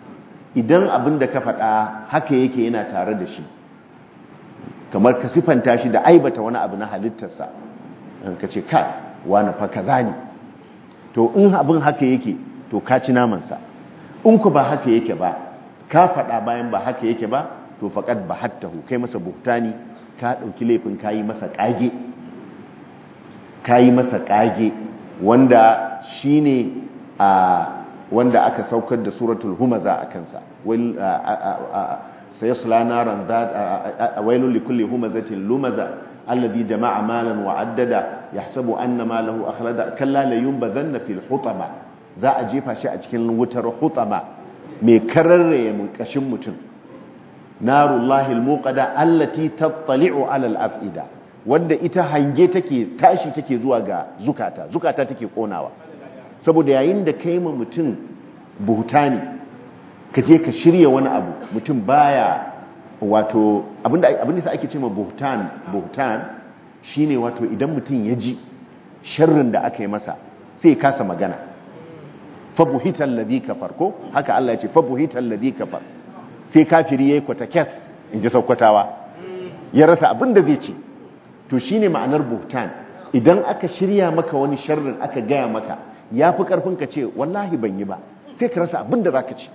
idan abin da ka faɗa haka yake yana tare da shi kamar ka sifanta shi da aibata wani abu na halittarsa ka ce kai wani fa kaza ne to in abin haka yake to ka ci namansa in ku ba haka yake ba ka faɗa bayan ba haka yake ba to faƙad ba hattahu kai masa buhtani ka ɗauki laifin ka yi masa ƙage ka yi masa ƙage wanda shi ne a wanda aka saukar da suratul humaza a kansa sai su lanaran wailun likulli humazatin lumaza alladhi jama'a malan wa addada yahsabu anna malahu akhlada kalla la yunbadhanna fil hutama za a jefa shi a cikin wutar hutama mai kararraye mun kashin mutum narullahi almuqada allati tattali'u ala al-af'ida wanda ita hange take tashi take zuwa ga zukata zukata take konawa saboda yayin da kai ma mutum buhutani ka je ka shirya wani abu mutum baya wato abinda abinda sa ake cewa buhtan buhtan shine wato idan mutum ya ji sharrin da aka yi masa sai ya kasa magana fa buhital ladhi kafar ko haka Allah ya ce fa buhital ladhi kafar sai kafiri yayi kwata kes inji saukwatawa ya rasa abin da zai ce to shine ma'anar buhtan idan aka shirya maka wani sharrin aka gaya maka yafi karfin ka ce wallahi ban yi ba sai ka rasa abin da zaka ce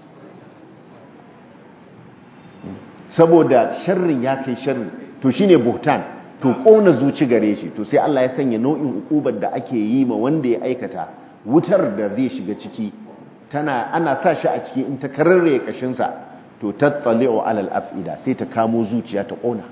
saboda sharrin ya kai sharri to shine buhtan to kona zuci gare shi to sai Allah ya sanya nau'in ukubar da ake yi ma wanda ya aikata wutar da zai shiga ciki tana ana sa shi a ciki in ta kararre kashin sa to tattali'u alal af'ida sai ta kamo zuciya ta kona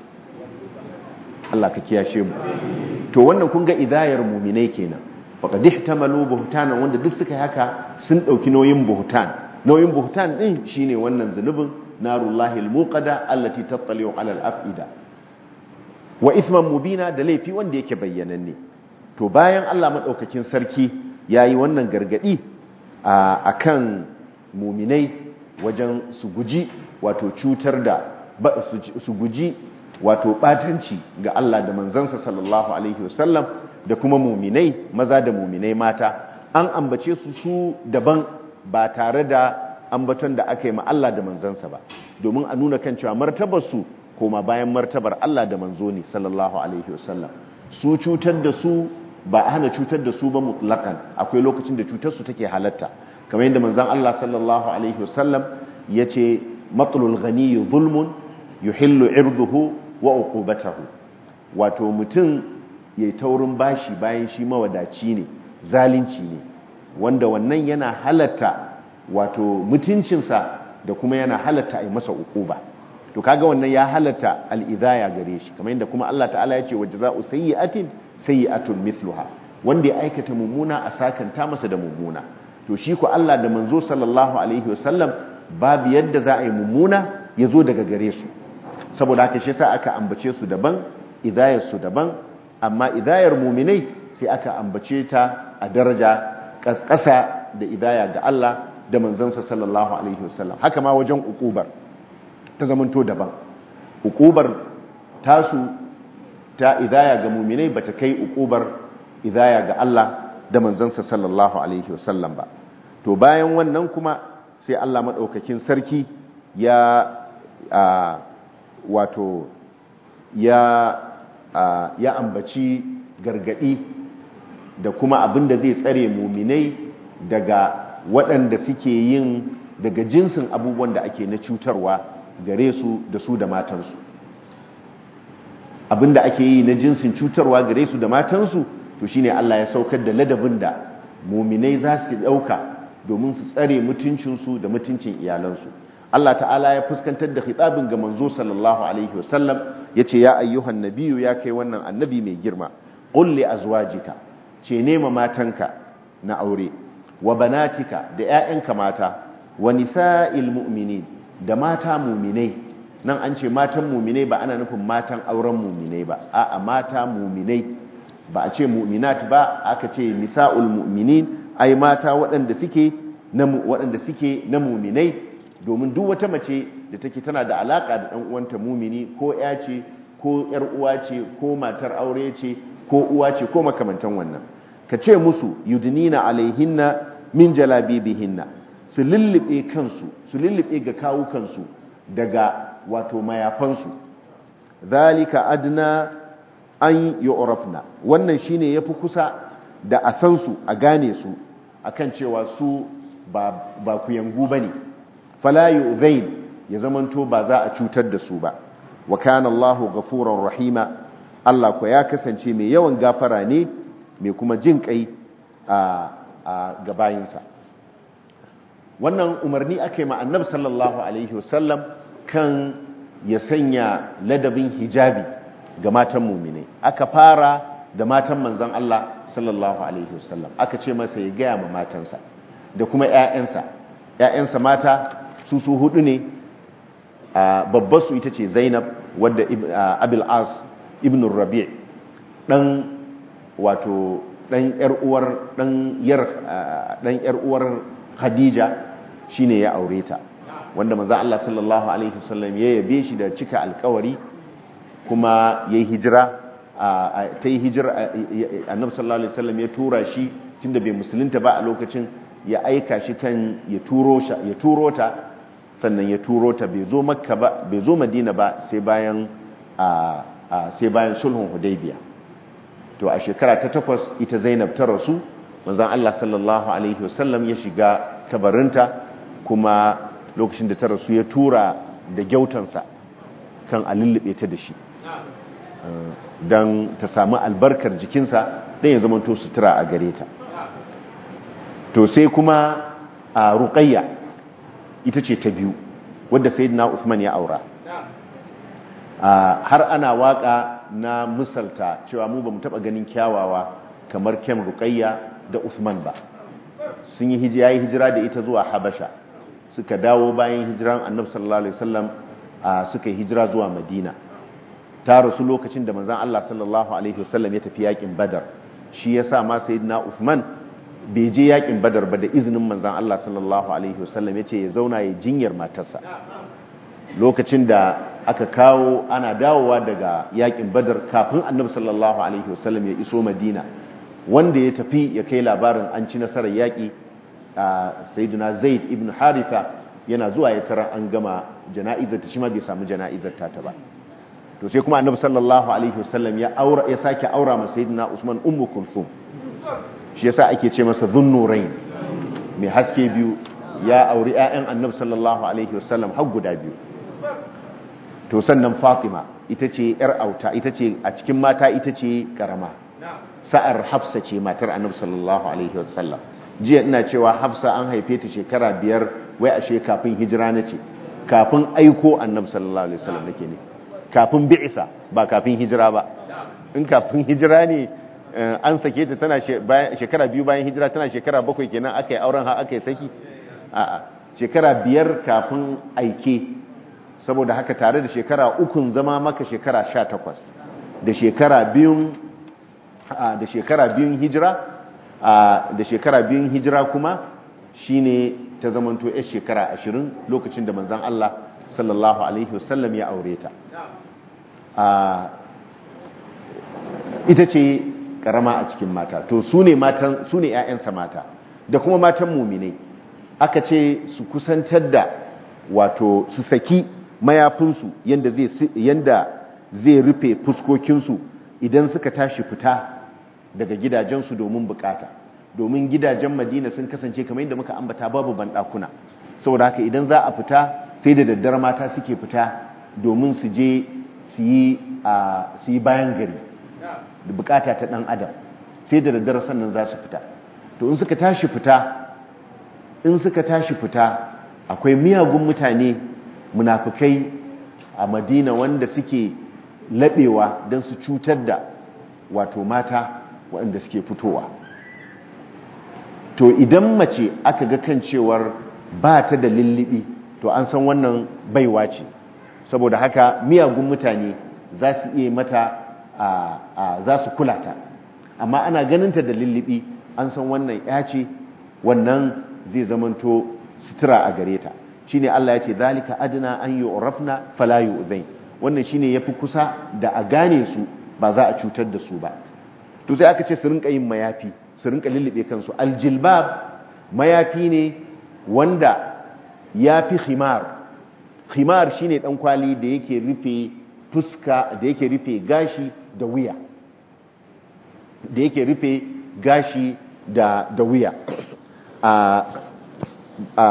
Allah ka kiyashe mu to wannan kun ga idayar mu'minai kenan faqad ihtamalu buhtanan wanda duk suka haka sun dauki nauyin buhtan nauyin buhtan din shine wannan zunubin narullahi almuqada allati tattali'u ala al-af'ida wa ithman mubina da laifi wanda yake bayyananne to bayan Allah madaukakin sarki yayi wannan gargadi akan muminai wajen su guji wato cutar da su guji wato batanci ga Allah da manzansa sallallahu alaihi wasallam da kuma muminai maza da muminai mata an ambace su su daban ba tare da ambaton da aka yi ma Allah da manzansa ba domin a nuna kan cewa martabar su koma bayan martabar Allah da manzo ne sallallahu alaihi wasallam su cutar da su ba a hana cutar da su ba mutlaqan akwai lokacin da cutar su take halatta kamar yadda manzon Allah sallallahu alaihi wasallam yace matlul ghani zulmun yuhillu irduhu wa uqubatahu wato mutum yayi taurin bashi bayan shi mawadaci ne zalunci ne wanda wannan yana halatta wato mutuncinsa da kuma yana halatta a yi masa uquba to kaga wannan ya halatta al'idaya gare shi kamar yadda kuma Allah ta'ala ya ce wa jaza'u sayyi'atin sayyi'atun mithluha wanda ya aikata mummuna a sakanta masa da mummuna to shi ko Allah da manzo sallallahu alaihi wasallam babu yadda za a yi mummuna ya zo daga gare su saboda haka shi yasa aka ambace su daban idayar su daban amma idayar muminai sai aka ambace ta a daraja ƙasa da idaya ga Allah da manzansa sallallahu alaihi wasallam haka ma wajen ukubar ta zamanto daban ukubar tasu ta idaya ga muminai bata kai ukubar idaya ga Allah da manzansa sallallahu alaihi wasallam ba to bayan wannan kuma sai Allah madaukakin sarki ya wato ya ya ambaci gargadi da kuma abin da zai tsare muminai daga waɗanda suke yin daga jinsin abubuwan da ake na cutarwa gare su da su da matansu abin da ake yi na jinsin cutarwa gare su da matansu to shine Allah ya saukar da ladabin da muminai za su ɗauka domin su tsare mutuncinsu da mutuncin iyalansu Allah ta'ala ya fuskantar da khitabin ga manzo sallallahu alaihi wasallam yace ya ayyuhan nabiyyu ya kai wannan annabi mai girma qul li azwajika ce nema matanka na aure wa banatika da ƴaƴanka mata wa nisa'il mu'minin da mata mu'minai nan an ce matan mu'minai ba ana nufin matan auren mu'minai ba a'a mata mu'minai ba a ce mu'minat ba aka ce nisa'ul mu'minin ai mata waɗanda suke na waɗanda suke na mu'minai domin duk wata mace da take tana da alaka da ɗan uwanta mumini ko ya ce ko ‘yar uwa ce ko matar aure ce ko uwa ce ko makamantan wannan ka ce musu yudnina alaihinna min jalabibihinna su lullube kansu su lullube ga kawukansu daga wato mayafansu zalika adna an yu'rafna wannan shine yafi kusa da a san su a gane su akan cewa su ba ba kuyangu bane fala yu'zain ya zamanto ba za a cutar da su ba wa kana Allahu ghafurur rahima Allah ko ya kasance mai yawan gafara ne mai kuma jin kai a gabayinsa wannan umarni ake ma annabi sallallahu alaihi wasallam kan ya sanya ladabin hijabi ga matan mumine aka fara da matan manzon Allah sallallahu alaihi wasallam aka ce masa ya gaya ma matansa da kuma ƴaƴansa ƴaƴansa mata su su hudu ne babbar su ita ce Zainab wadda Abil As ibn Rabi' dan wato dan yar uwar dan yar dan yar uwar Khadija shine ya aure ta wanda manzo Allah sallallahu alaihi wasallam ya yabe shi da cika alkawari kuma yayi hijira ta yi hijira annabi sallallahu alaihi wasallam ya tura shi tunda bai musulunta ba a lokacin ya aika shi kan ya turo ya turo ta sannan ya turo ta bai zo makka ba bai zo madina ba sai bayan sai bayan sulhun hudaybiya to a shekara ta takwas ita zainab ta rasu manzon Allah sallallahu alaihi wasallam ya shiga kabarinta kuma lokacin da ta rasu ya tura da gyautansa kan a lullube ta da shi don ta samu albarkar jikinsa don ya zama to sutura a gare ta to sai kuma a ruƙayya ita ce ta biyu wadda sayyidina Usman ya aura har ana waka na misalta cewa mu ba mu taɓa ganin kyawawa kamar kyan ruƙayya da Usman ba sun yi hijira yi hijira da ita zuwa Habasha suka dawo bayan hijiran Annabi sallallahu alaihi wasallam suka yi hijira zuwa Madina ta rasu lokacin da manzon Allah sallallahu alaihi wasallam ya tafi yakin Badar shi yasa ma sayyidina Uthman bai je yakin Badar ba da izinin manzon Allah sallallahu alaihi wasallam yace ya zauna ya jinyar matarsa lokacin da aka kawo ana dawowa daga yakin Badar kafin Annabi sallallahu alaihi wasallam ya iso Madina wanda ya tafi ya kai labarin an ci nasarar yaƙi a sayyidina zaid ibn haritha yana zuwa ya tara an gama jana'izar ta shi ma bai samu jana'izar ta ba to sai kuma annabi sallallahu alaihi wasallam ya aura ya sake aura ma sayyidina usman ummu kulthum shi yasa ake ce masa dhunnurain mai haske biyu ya auri ƴaƴan annabi sallallahu alaihi wasallam har guda biyu to sannan fatima ita ce yar auta ita ce a cikin mata ita ce karama sa'ar hafsa ce matar annabi sallallahu alaihi wasallam jiya ina cewa hafsa an haife ta shekara biyar wai ashe kafin hijira na ce kafin aiko annabi sallallahu alaihi wasallam nake ne kafin bi'isa ba kafin hijira ba in kafin hijira ne an sake ta tana shekara biyu bayan hijira tana shekara bakwai kenan aka yi auren ha aka yi saki a'a shekara biyar kafin aike saboda haka tare da shekara ukun zama maka shekara sha takwas da shekara biyun da shekara biyun hijira da shekara biyun hijira kuma shine ta zamanto yar shekara ashirin lokacin da manzan Allah sallallahu alaihi wasallam ya aure ta ita ce karama a cikin mata to su ne matan su ne ƴaƴansa mata da kuma matan muminai aka ce su kusantar da wato su saki mayafinsu yanda zai yanda zai rufe fuskokinsu idan suka tashi fita daga gidajensu domin bukata domin gidajen madina sun kasance kamar yadda muka ambata babu banɗakuna saboda haka idan za a fita sai da daddare mata suke fita domin su je su yi bayan gari da bukata ta ɗan adam sai da daddare sannan za su fita to in suka tashi fita in suka tashi fita akwai miyagun mutane munafukai a madina wanda suke laɓewa don su cutar da wato mata waɗanda suke fitowa to idan mace aka ga kan cewar ba ta da lullubi to an san wannan baiwa ce saboda haka miyagun mutane za su iya mata za su kula ta amma ana ganinta da lullubi an san wannan ya ce wannan zai zamanto sutura a gare ta shine Allah ya ce zalika adna an yu'rafna fala yu'zain wannan shine yafi kusa da a gane su ba za a cutar da su ba to sai aka ce su rinka yin mayafi su rinka lullube kansu aljilbab mayafi ne wanda ya fi khimar khimar shine dan kwali da yake rufe fuska da yake rufe gashi da wuya da yake rufe gashi da da wuya a a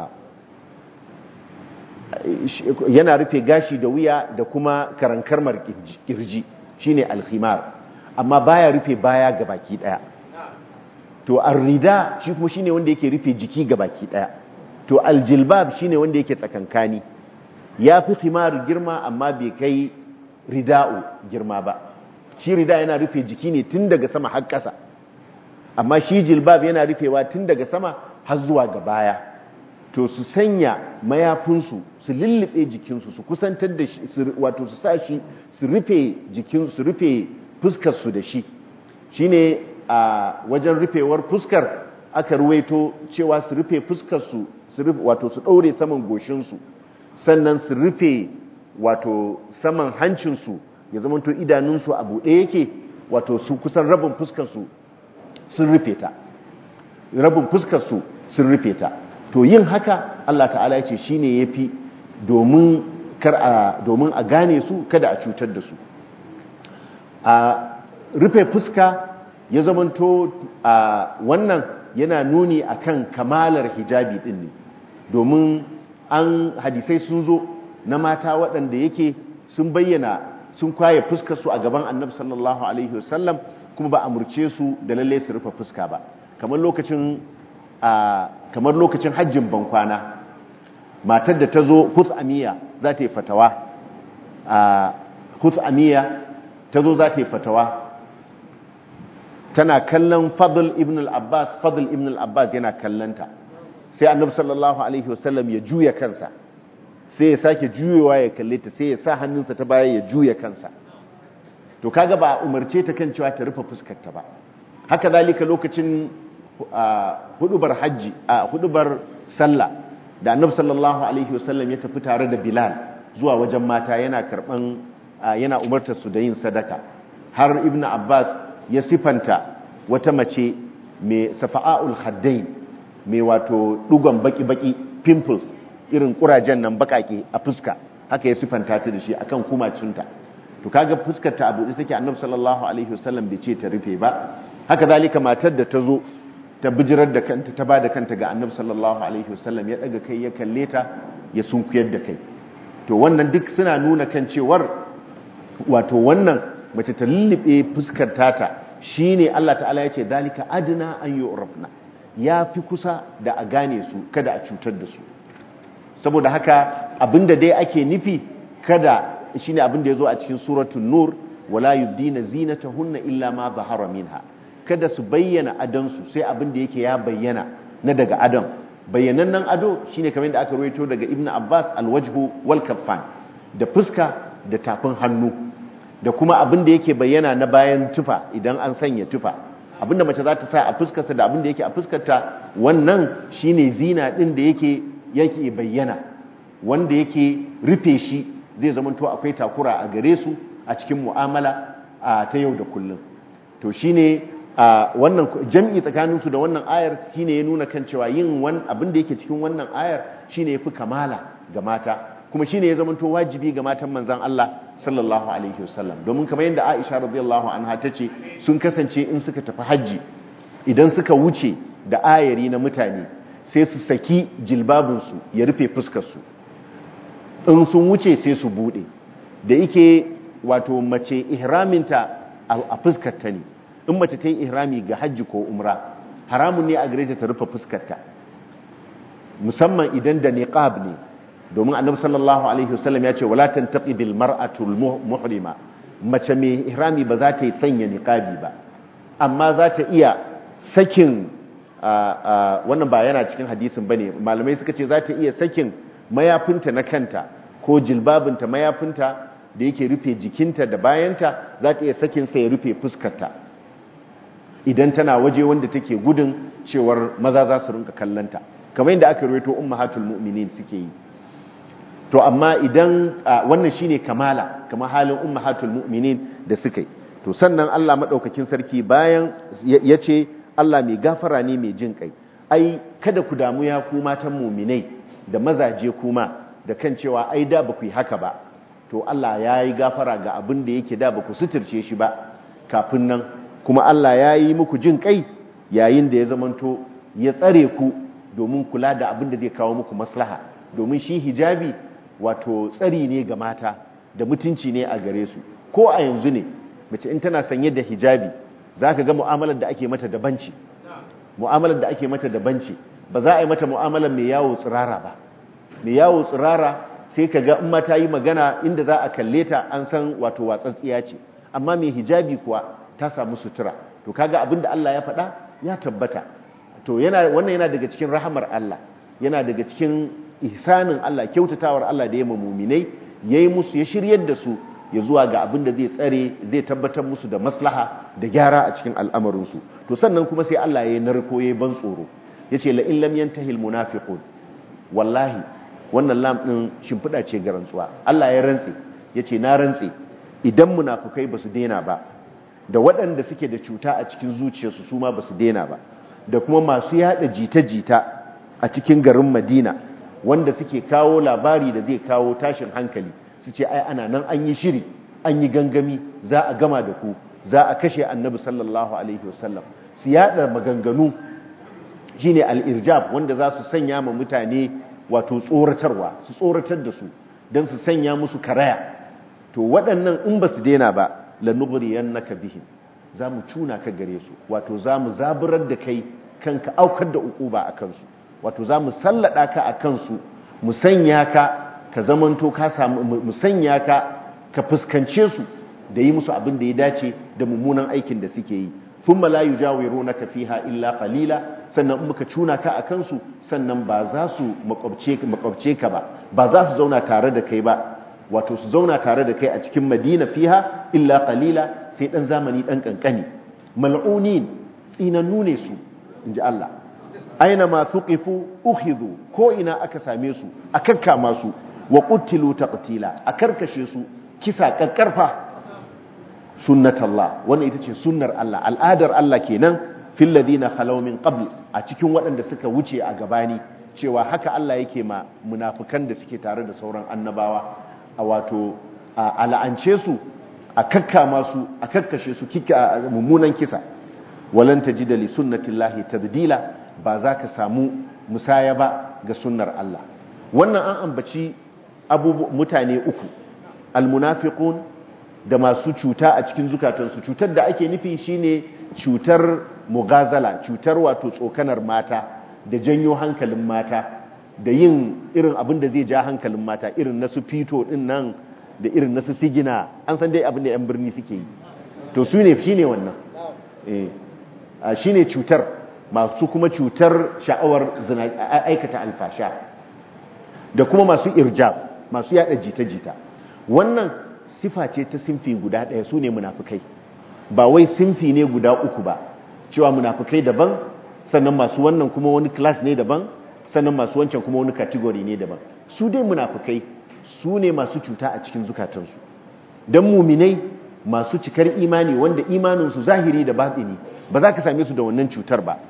yana rufe gashi da wuya da kuma karankarmar kirji shine alkhimar amma baya rufe baya ga baki daya to arrida shi kuma shine wanda yake rufe jiki ga baki daya to aljilbab shine wanda yake tsakankani ya fi khimar girma amma bai kai rida'u girma ba shi rida yana rufe jiki ne tun daga sama har ƙasa amma shi jilbab yana rufewa tun daga sama har zuwa ga baya to su sanya mayafinsu su lullube jikinsu su kusantar da shi wato su sa shi su rufe jikin su rufe fuskarsu da shi shine a wajen rufewar fuskar aka ruwaito cewa su rufe fuskarsu wato su ɗaure saman goshinsu sannan su rufe wato saman hancinsu ya zamanto idanunsu a buɗe yake wato su kusan rabin fuskarsu sun rufe ta rabin fuskarsu sun rufe ta to yin haka Allah ta'ala ya ce shi ne ya fi domin a gane su kada a cutar da su a rufe fuska ya zamanto a wannan yana nuni akan kamalar hijabi din ne domin an hadisai sun zo na mata waɗanda yake sun bayyana sun kwaye fuskarsu a gaban annabi sallallahu alaihi wasallam kuma ba a murce su da lalle su rufe fuska ba kamar lokacin kamar lokacin hajjin bankwana matar da ta zo amiya za ta yi fatawa amiya ta zo za ta yi fatawa tana kallon fadl ibn al-abbas fadl ibn al-abbas yana kallanta sai annabi sallallahu alaihi wasallam ya juya kansa sai ya sake juyewa ya kalle ta sai ya sa hannunsa ta baya ya juya kansa to kaga ba umarce ta kan cewa ta rufe fuskarta ba haka zalika lokacin hudubar hajji a hudubar sallah da annabi sallallahu alaihi wasallam ya tafi tare da bilal zuwa wajen mata yana karban yana umartar su da yin sadaka har ibnu abbas ya sifanta wata mace mai safa'ul haddain mai wato dugon baki-baki pimples irin kurajen nan bakake a fuska haka ya sifanta ta da shi akan kumacinta to kaga fuskar ta abu da take annabi sallallahu alaihi wasallam bai ce ta rufe ba haka zalika matar da ta zo ta bijirar da kanta ta bada kanta ga annabi sallallahu alaihi wasallam ya daga kai ya kalle ta ya sunkuyar da kai to wannan duk suna nuna kan cewar wato wannan mace ta lullube fuskar tata shine Allah ta'ala ya ce dalika adna an yu'rafna ya fi kusa da a gane su kada a cutar da su saboda haka abinda dai ake nufi kada shine abinda yazo a cikin suratul nur wala yubdina zinatahunna illa ma zahara minha kada su bayyana adansu sai abinda yake ya bayyana na daga adon bayyanannen ado shine kamar da aka rawaito daga ibnu abbas alwajhu wal kaffan da fuska da tafin hannu da kuma abinda yake bayyana na bayan tufa idan an sanya tufa abinda mace za ta sa a fuskarta da abinda yake a fuskarta wannan shine zina din da yake yake bayyana wanda yake rufe shi zai zama to akwai takura a gare su a cikin mu'amala ta yau da kullum to shine wannan jam'i tsakanin su da wannan ayar shine ya nuna kan cewa yin wani abin da yake cikin wannan ayar shine yafi kamala ga mata kuma shine ya zama to wajibi ga matan manzon Allah sallallahu alaihi wasallam domin kamar yadda Aisha radiyallahu anha tace sun kasance in suka tafi haji idan suka wuce da ayari na mutane sai su saki jilbabinsu ya rufe fuskarsu in sun wuce sai su bude da yake wato mace ihraminta a fuskarta ne in mace ta yi ihrami ga hajji ko umra haramun ne a gare ta ta rufe fuskarta musamman idan da niqab ne domin annabi sallallahu alaihi wasallam ya ce wala tantaqi bil mar'atu al muhrima mace mai ihrami ba za ta yi sanya niqabi ba amma za ta iya sakin wannan ba yana cikin hadisin bane malamai suka ce za ta iya sakin mayafinta na kanta ko jilbabinta mayafinta da yake rufe jikinta da bayanta za ta iya sakin sa ya rufe fuskarta idan tana waje wanda take gudun cewar maza za su rinka kallanta kamar yadda aka rawaito ummahatul mu'minin suke yi to amma idan wannan shine kamala kamar halin ummahatul mu'minin da suka yi to sannan Allah madaukakin sarki bayan yace Allah mai gafara ne mai jin kai ai kada ku damu ya ku matan muminai da mazaje kuma da kan cewa ai da ba ku yi haka ba to Allah ya yi gafara ga abin da yake da ba ku suturce shi ba kafin nan kuma Allah ya yi muku jin kai yayin da ya zamanto ya tsare ku domin kula da abin da zai kawo muku maslaha domin shi hijabi wato tsari ne ga mata da mutunci ne a gare su ko a yanzu ne mace in tana sanye da hijabi za ka ga mu'amalar da ake mata daban ce mu'amalar da ake mata daban ce ba za a yi mata mu'amalar mai yawo tsirara ba mai yawo tsirara sai ka ga in ma ta yi magana inda za a kalle ta an san wato watsatsiya ce amma mai hijabi kuwa ta samu sutura to kaga abin da Allah ya faɗa ya tabbata to yana wannan yana daga cikin rahamar Allah yana daga cikin ihsanin Allah kyautatawar Allah da ya ma muminai yayi musu ya shiryar da su ya zuwa ga abin da zai tsare zai tabbatar musu da maslaha da gyara a cikin al'amarinsu to sannan kuma sai Allah ya narko ya ban tsoro yace la in lam yantahi almunafiqun wallahi wannan lam din shimfida ce ga rantsuwa Allah ya rantse yace na rantse idan munafukai basu daina ba da waɗanda suke da cuta a cikin zuciyarsu su ma basu daina ba da kuma masu yada jita-jita a cikin garin Madina wanda suke kawo labari da zai kawo tashin hankali su ce ai ana nan an yi shiri an yi gangami za a gama da ku za a kashe annabi sallallahu alaihi wasallam su yada maganganu shine al-irjab wanda za su sanya ma mutane wato tsoratarwa su tsoratar da su don su sanya musu karaya to waɗannan in ba su daina ba lanughriyannaka bihim za mu cuna ka gare su wato za mu zaburar da kai kanka aukar da ukuba a kansu wato za mu sallada ka a kansu mu sanya ka ka zamanto ka samu mu sanya ka ka fuskance su da yi musu abin da ya dace da mummunan aikin da suke yi thumma la yujawirunaka fiha illa qalila sannan in muka cuna ka a kansu sannan ba za su makwabce ka ba ba za su zauna tare da kai ba wato su zauna tare da kai a cikin madina fiha illa qalila sai dan zamani dan kankani mal'unin tsinannu ne su inji Allah aina ma suqifu ukhidhu ko ina aka same su a kakkama su wa qutilu taqtila a karkashe su kisa kakkarfa sunnatallah wannan ita ce sunnar Allah al'adar Allah kenan fil ladina khalaw min qabl a cikin waɗanda suka wuce a gabani cewa haka Allah yake ma munafikan da suke tare da sauran annabawa a wato a la'ance su a kakkama su a kakkashe su kika mummunan kisa walan tajida li sunnatillahi tabdila ba za ka samu musaya ba ga sunnar Allah wannan an ambaci abubu mutane uku almunafiqun da masu cuta a cikin zukatansu cutar da ake nufi shine cutar mugazala cutar wato tsokanar mata da janyo hankalin mata da yin irin abin da zai ja hankalin mata irin na su fito din nan da irin na su sigina an san dai abin da yan birni suke yi to su ne shine wannan eh shine cutar masu kuma cutar sha'awar aikata alfasha da kuma masu irjab masu yada jita-jita wannan sifa ce ta sinfi guda ɗaya su ne munafukai ba wai sinfi ne guda uku ba cewa munafukai daban sannan masu wannan kuma wani class ne daban sannan masu wancan kuma wani category ne daban su dai munafukai su ne masu cuta a cikin zukatansu don muminai masu cikar imani wanda imaninsu zahiri da batini ba za ka same su da wannan cutar ba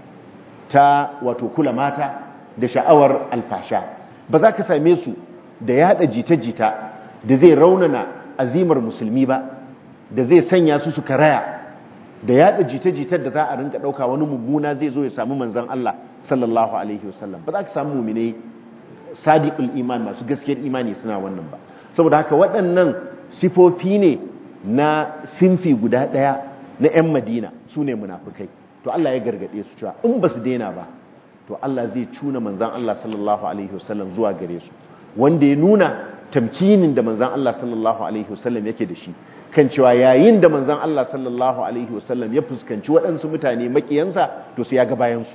ta wato kula mata da sha'awar alfasha ba za ka same su da yada jita-jita da zai raunana azimar musulmi ba da zai sanya su su karaya da yada jita-jitar da za a rinka dauka wani mummuna zai zo ya samu manzon Allah sallallahu alaihi wasallam ba za ka samu mu'mine sadiqul iman masu gaskiyar imani suna wannan ba saboda haka waɗannan sifofi ne na sinfi guda ɗaya na 'yan madina su ne munafukai to Allah ya gargaɗe su cewa in ba su daina ba to Allah zai cuna manzan Allah sallallahu alaihi wasallam zuwa gare su wanda ya nuna tamkinin da manzan Allah sallallahu alaihi wasallam yake da shi kan cewa yayin da manzan Allah sallallahu alaihi wasallam ya fuskanci waɗansu mutane makiyansa to su ya ga bayansu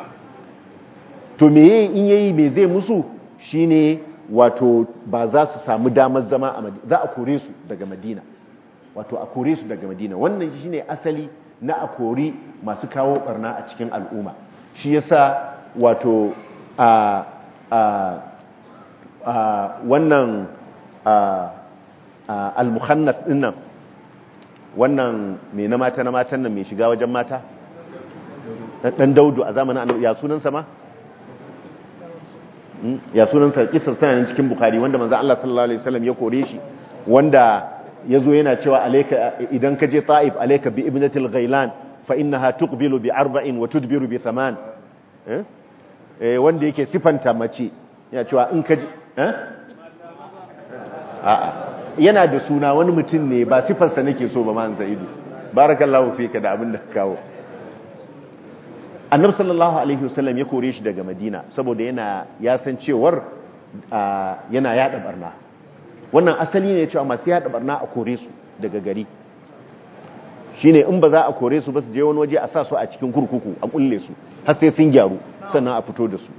to me in yayi me zai musu shine wato ba za su samu damar zama a Madina za a kore su daga Madina wato a kore su daga Madina wannan shine asali na a kori masu kawo barna a cikin al'umma shi yasa wato a a a wannan al-mukhannaf dinnan wannan me na mata na matan nan mai shiga wajen mata dan daudu a zamanin annabi ya sunansa ma ya sunansa kisar tana nan cikin bukhari wanda manzo Allah sallallahu alaihi wasallam ya kore shi wanda yazo yana cewa alayka idan ka je ta'if alayka bi ibnatil ghailan fa innaha tuqbilu bi arba'in wa tudbiru bi thaman eh wanda yake sifanta mace yana cewa in ka je eh a'a yana da suna wani mutum ne ba sifarsa nake so ba man zaidu barakallahu fika da abin da ka kawo annabi sallallahu alaihi wasallam ya kore shi daga madina saboda yana ya san cewar yana yada barna wannan asali ne cewa masu yada barna a kore su daga gari shine in ba za a kore su ba su je wani waje a sa su a cikin kurkuku a kulle su har sai sun gyaru sannan a fito da su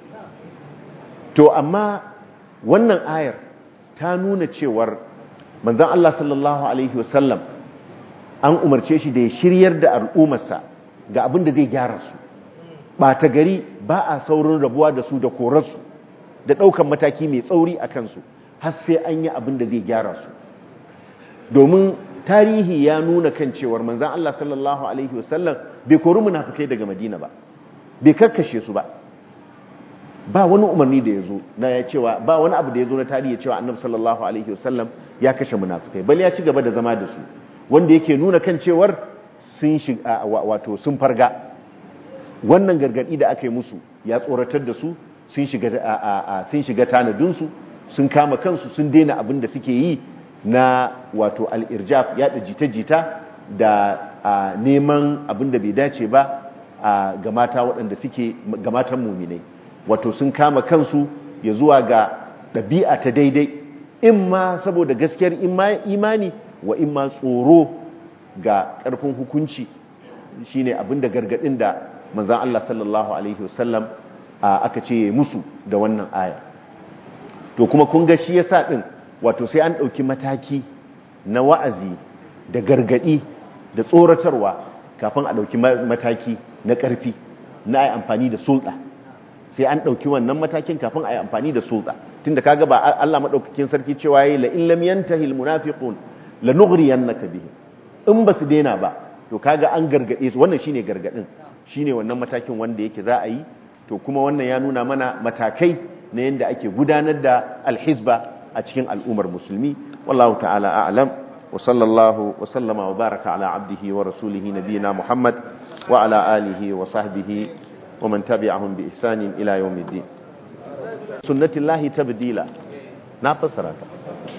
to amma wannan ayar ta nuna cewar manzon Allah sallallahu alaihi wasallam an umarce shi da ya shiryar da al'ummarsa ga abin da zai gyara su ɓata gari ba a saurin rabuwa da su da korarsu da ɗaukan mataki mai tsauri a kansu har sai an yi abin da zai gyara su domin tarihi ya nuna kan cewar manzan Allah sallallahu Alaihi wasallam bai kori munafukai daga madina ba bai kakkashe su ba ba wani umarni da ya zo na ya cewa ba wani abu da ya zo na tarihi cewa annabi sallallahu Alaihi wasallam ya kashe munafukai bal ya ci gaba da zama da su wanda yake nuna kan cewar sun shiga wato sun farga wannan gargadi da aka yi musu ya tsoratar da su sun shiga tanadinsu sun kama kansu sun daina abin da suke yi na wato al'irjaf yaɗa jita-jita da neman abin da bai dace ba ga mata waɗanda suke ga matan muminai wato sun kama kansu ya zuwa ga ɗabi'a ta daidai in ma saboda gaskiyar imani wa in ma tsoro ga ƙarfin hukunci shine abin da gargaɗin da manzan Allah sallallahu Alaihi wasallam aka ce musu da wannan aya to kuma kun ga shi yasa ɗin wato sai an ɗauki mataki na wa'azi da gargaɗi da tsoratarwa kafin a ɗauki mataki na ƙarfi na ai amfani da sulɗa sai an ɗauki wannan matakin kafin a yi amfani da sulɗa tun da kaga ba Allah maɗaukakin sarki cewa ya yi la'in lam yantahi almunafiqun la nughriyannaka bihi in ba su daina ba to kaga an gargaɗe su wannan shine gargaɗin shine wannan matakin wanda yake za a yi to kuma wannan ya nuna mana matakai na yadda ake gudanar da alhizba a cikin al'ummar musulmi wallahu ta'ala a'lam wa sallallahu wa sallama wa baraka ala abdihi wa rasulihi nabiyina muhammad wa ala alihi wa sahbihi wa man tabi'ahum bi ihsanin ila yawmiddin sunnatillahi tabdila na fassara ta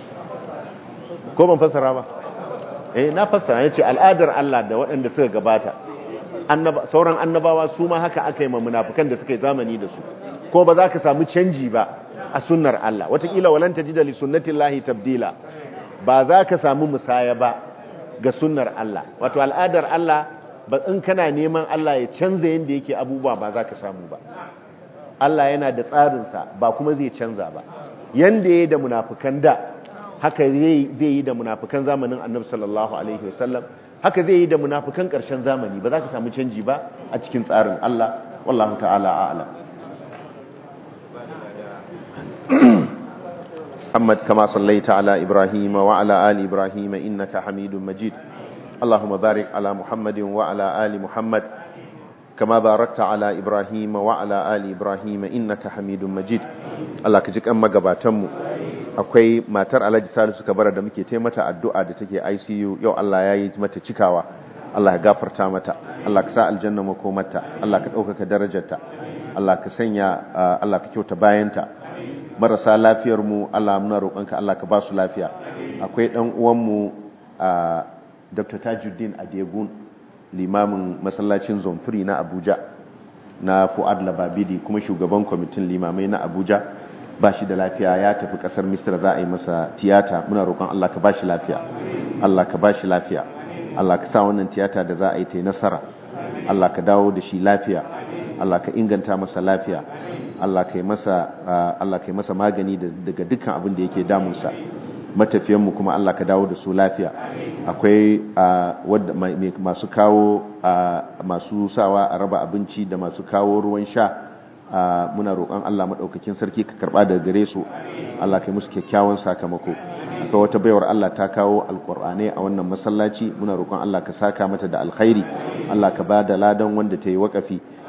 ko ban fassara ba eh na fassara yace al'adar Allah da waɗanda suka gabata sauran annabawa su ma haka aka yi munafukan da suka yi zamani da su ko ba za ka samu canji ba a sunnar Allah watakila walan ta ji da sunnatin lahi tabdila ba za ka samu musaya ba ga sunnar Allah wato al'adar Allah ba in kana neman Allah ya canza yadda yake abubuwa ba za ka samu ba Allah yana da tsarinsa ba kuma zai canza ba yanda ya yi da munafukan da haka zai yi da munafukan zamanin annabi sallallahu alaihi wasallam haka zai yi da munafukan ƙarshen zamani ba za ka samu canji ba a cikin tsarin Allah wallahu ta'ala a'lam محمد كما صليت على إبراهيم وعلى آل إبراهيم إنك حميد مجيد اللهم بارك على محمد وعلى آل محمد كما باركت على إبراهيم وعلى آل إبراهيم إنك حميد مجيد الله كجيك أما قباتمو akwai matar alhaji salisu kabara da muke taimata addu'a da take ICU yau Allah ya yi mata cikawa Allah ya gafarta mata Allah ka sa aljanna makomarta Allah ka ɗaukaka darajarta Allah ka sanya Allah ka kyauta bayanta marasa lafiyar mu Allah muna roƙonka Allah ka ba su lafiya akwai ɗan uwanmu Dr. Tajuddin Adegun limamin masallacin Zomfiri na Abuja na Fuad Lababidi kuma shugaban kwamitin limamai na Abuja ba shi da lafiya ya tafi kasar misira za a yi masa tiyata muna roƙon Allah ka ba shi lafiya Allah ka ba shi lafiya Allah ka sa wannan tiyata da za a yi ta nasara Allah ka dawo da shi lafiya Allah ka inganta masa lafiya Allah ka yi masa Allah ka yi masa magani daga dukkan abin da yake damunsa matafiyanmu kuma Allah ka dawo da su lafiya akwai wadda masu kawo masu sawa a raba abinci da masu kawo ruwan sha muna roƙon Allah maɗaukakin sarki ka karɓa daga gare su Allah kai musu kyakkyawan sakamako akwai wata baiwar Allah ta kawo alƙur'ani a wannan masallaci muna roƙon Allah ka saka mata da alkhairi Allah ka ba da ladan wanda ta yi waƙafi ka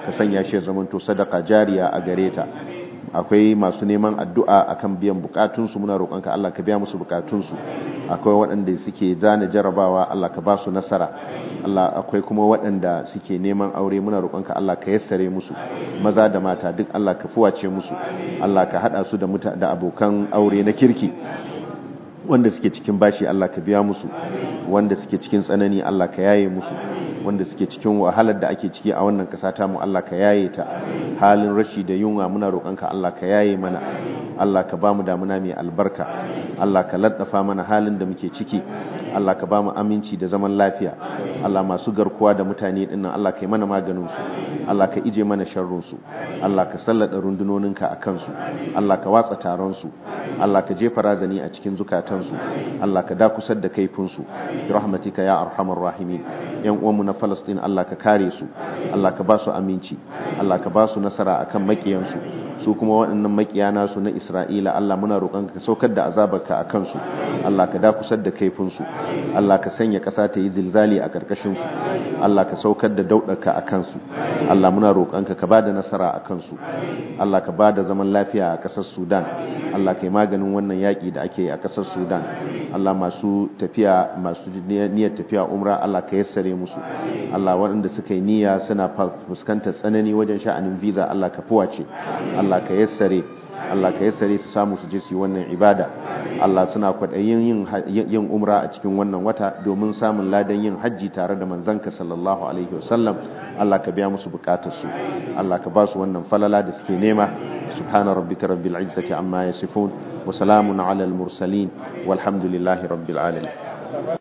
ka sanya shi ya zamanto sadaka jariya a gare ta akwai masu neman addu'a akan biyan bukatunsu muna roƙonka Allah ka biya musu bukatunsu akwai waɗanda suke zana jarabawa Allah ka ba su nasara Allah akwai kuma waɗanda suke neman aure muna roƙonka Allah ka yassare musu maza da mata duk Allah ka fuwace musu Allah ka haɗa su da muta da abokan aure na kirki wanda suke cikin bashi Allah ka biya musu wanda suke cikin tsanani Allah ka yaye musu wanda suke cikin wahalar da ake ciki a wannan ƙasa ta mu Allah ka yaye ta halin rashi da yunwa muna roƙonka Allah ka yaye mana Allah ka bamu damuna mai albarka Allah ka laddafa mana halin da muke ciki Allah ka bamu aminci da zaman lafiya Allah masu garkuwa da mutane dinnan Allah ka yi mana maganin su Allah ka ije mana sharrun su Allah ka sallada rundunoninka a kansu Allah ka watsa taron su Allah ka jefa razani a cikin zukatan su Allah ka dakusar da kaifin su bi rahmatika ya arhamar rahimin yan uwanmu na Palestine Allah ka kare su Allah ka ba su aminci Allah ka ba su nasara akan makiyansu su kuma waɗannan makiya nasu na Isra'ila Allah muna roƙon ka saukar da azabarka a kansu Allah ka dakusar da kaifinsu Allah ka sanya ƙasa ta yi zilzali a ƙarƙashin su Allah ka saukar da dauɗaka a kansu Allah muna roƙon ka ka bada nasara a kansu Allah ka bada zaman lafiya a ƙasar Sudan Allah ka yi maganin wannan yaƙi da ake yi a ƙasar Sudan Allah masu tafiya masu niyyar tafiya umra Allah ka yassare musu Allah waɗanda suka yi niyya suna fuskantar tsanani wajen sha'anin visa Allah ka fuwace Allah ka yassare Allah ka yassare su samu su je su yi wannan ibada Allah suna kwaɗayin yin yin umra a cikin wannan wata domin samun ladan yin hajji tare da manzanka sallallahu alaihi wasallam Allah ka biya musu bukatar su Allah ka ba su wannan falala da suke nema subhana rabbika rabbil izzati amma yasifun wa salamun ala al mursalin walhamdulillahi rabbil alamin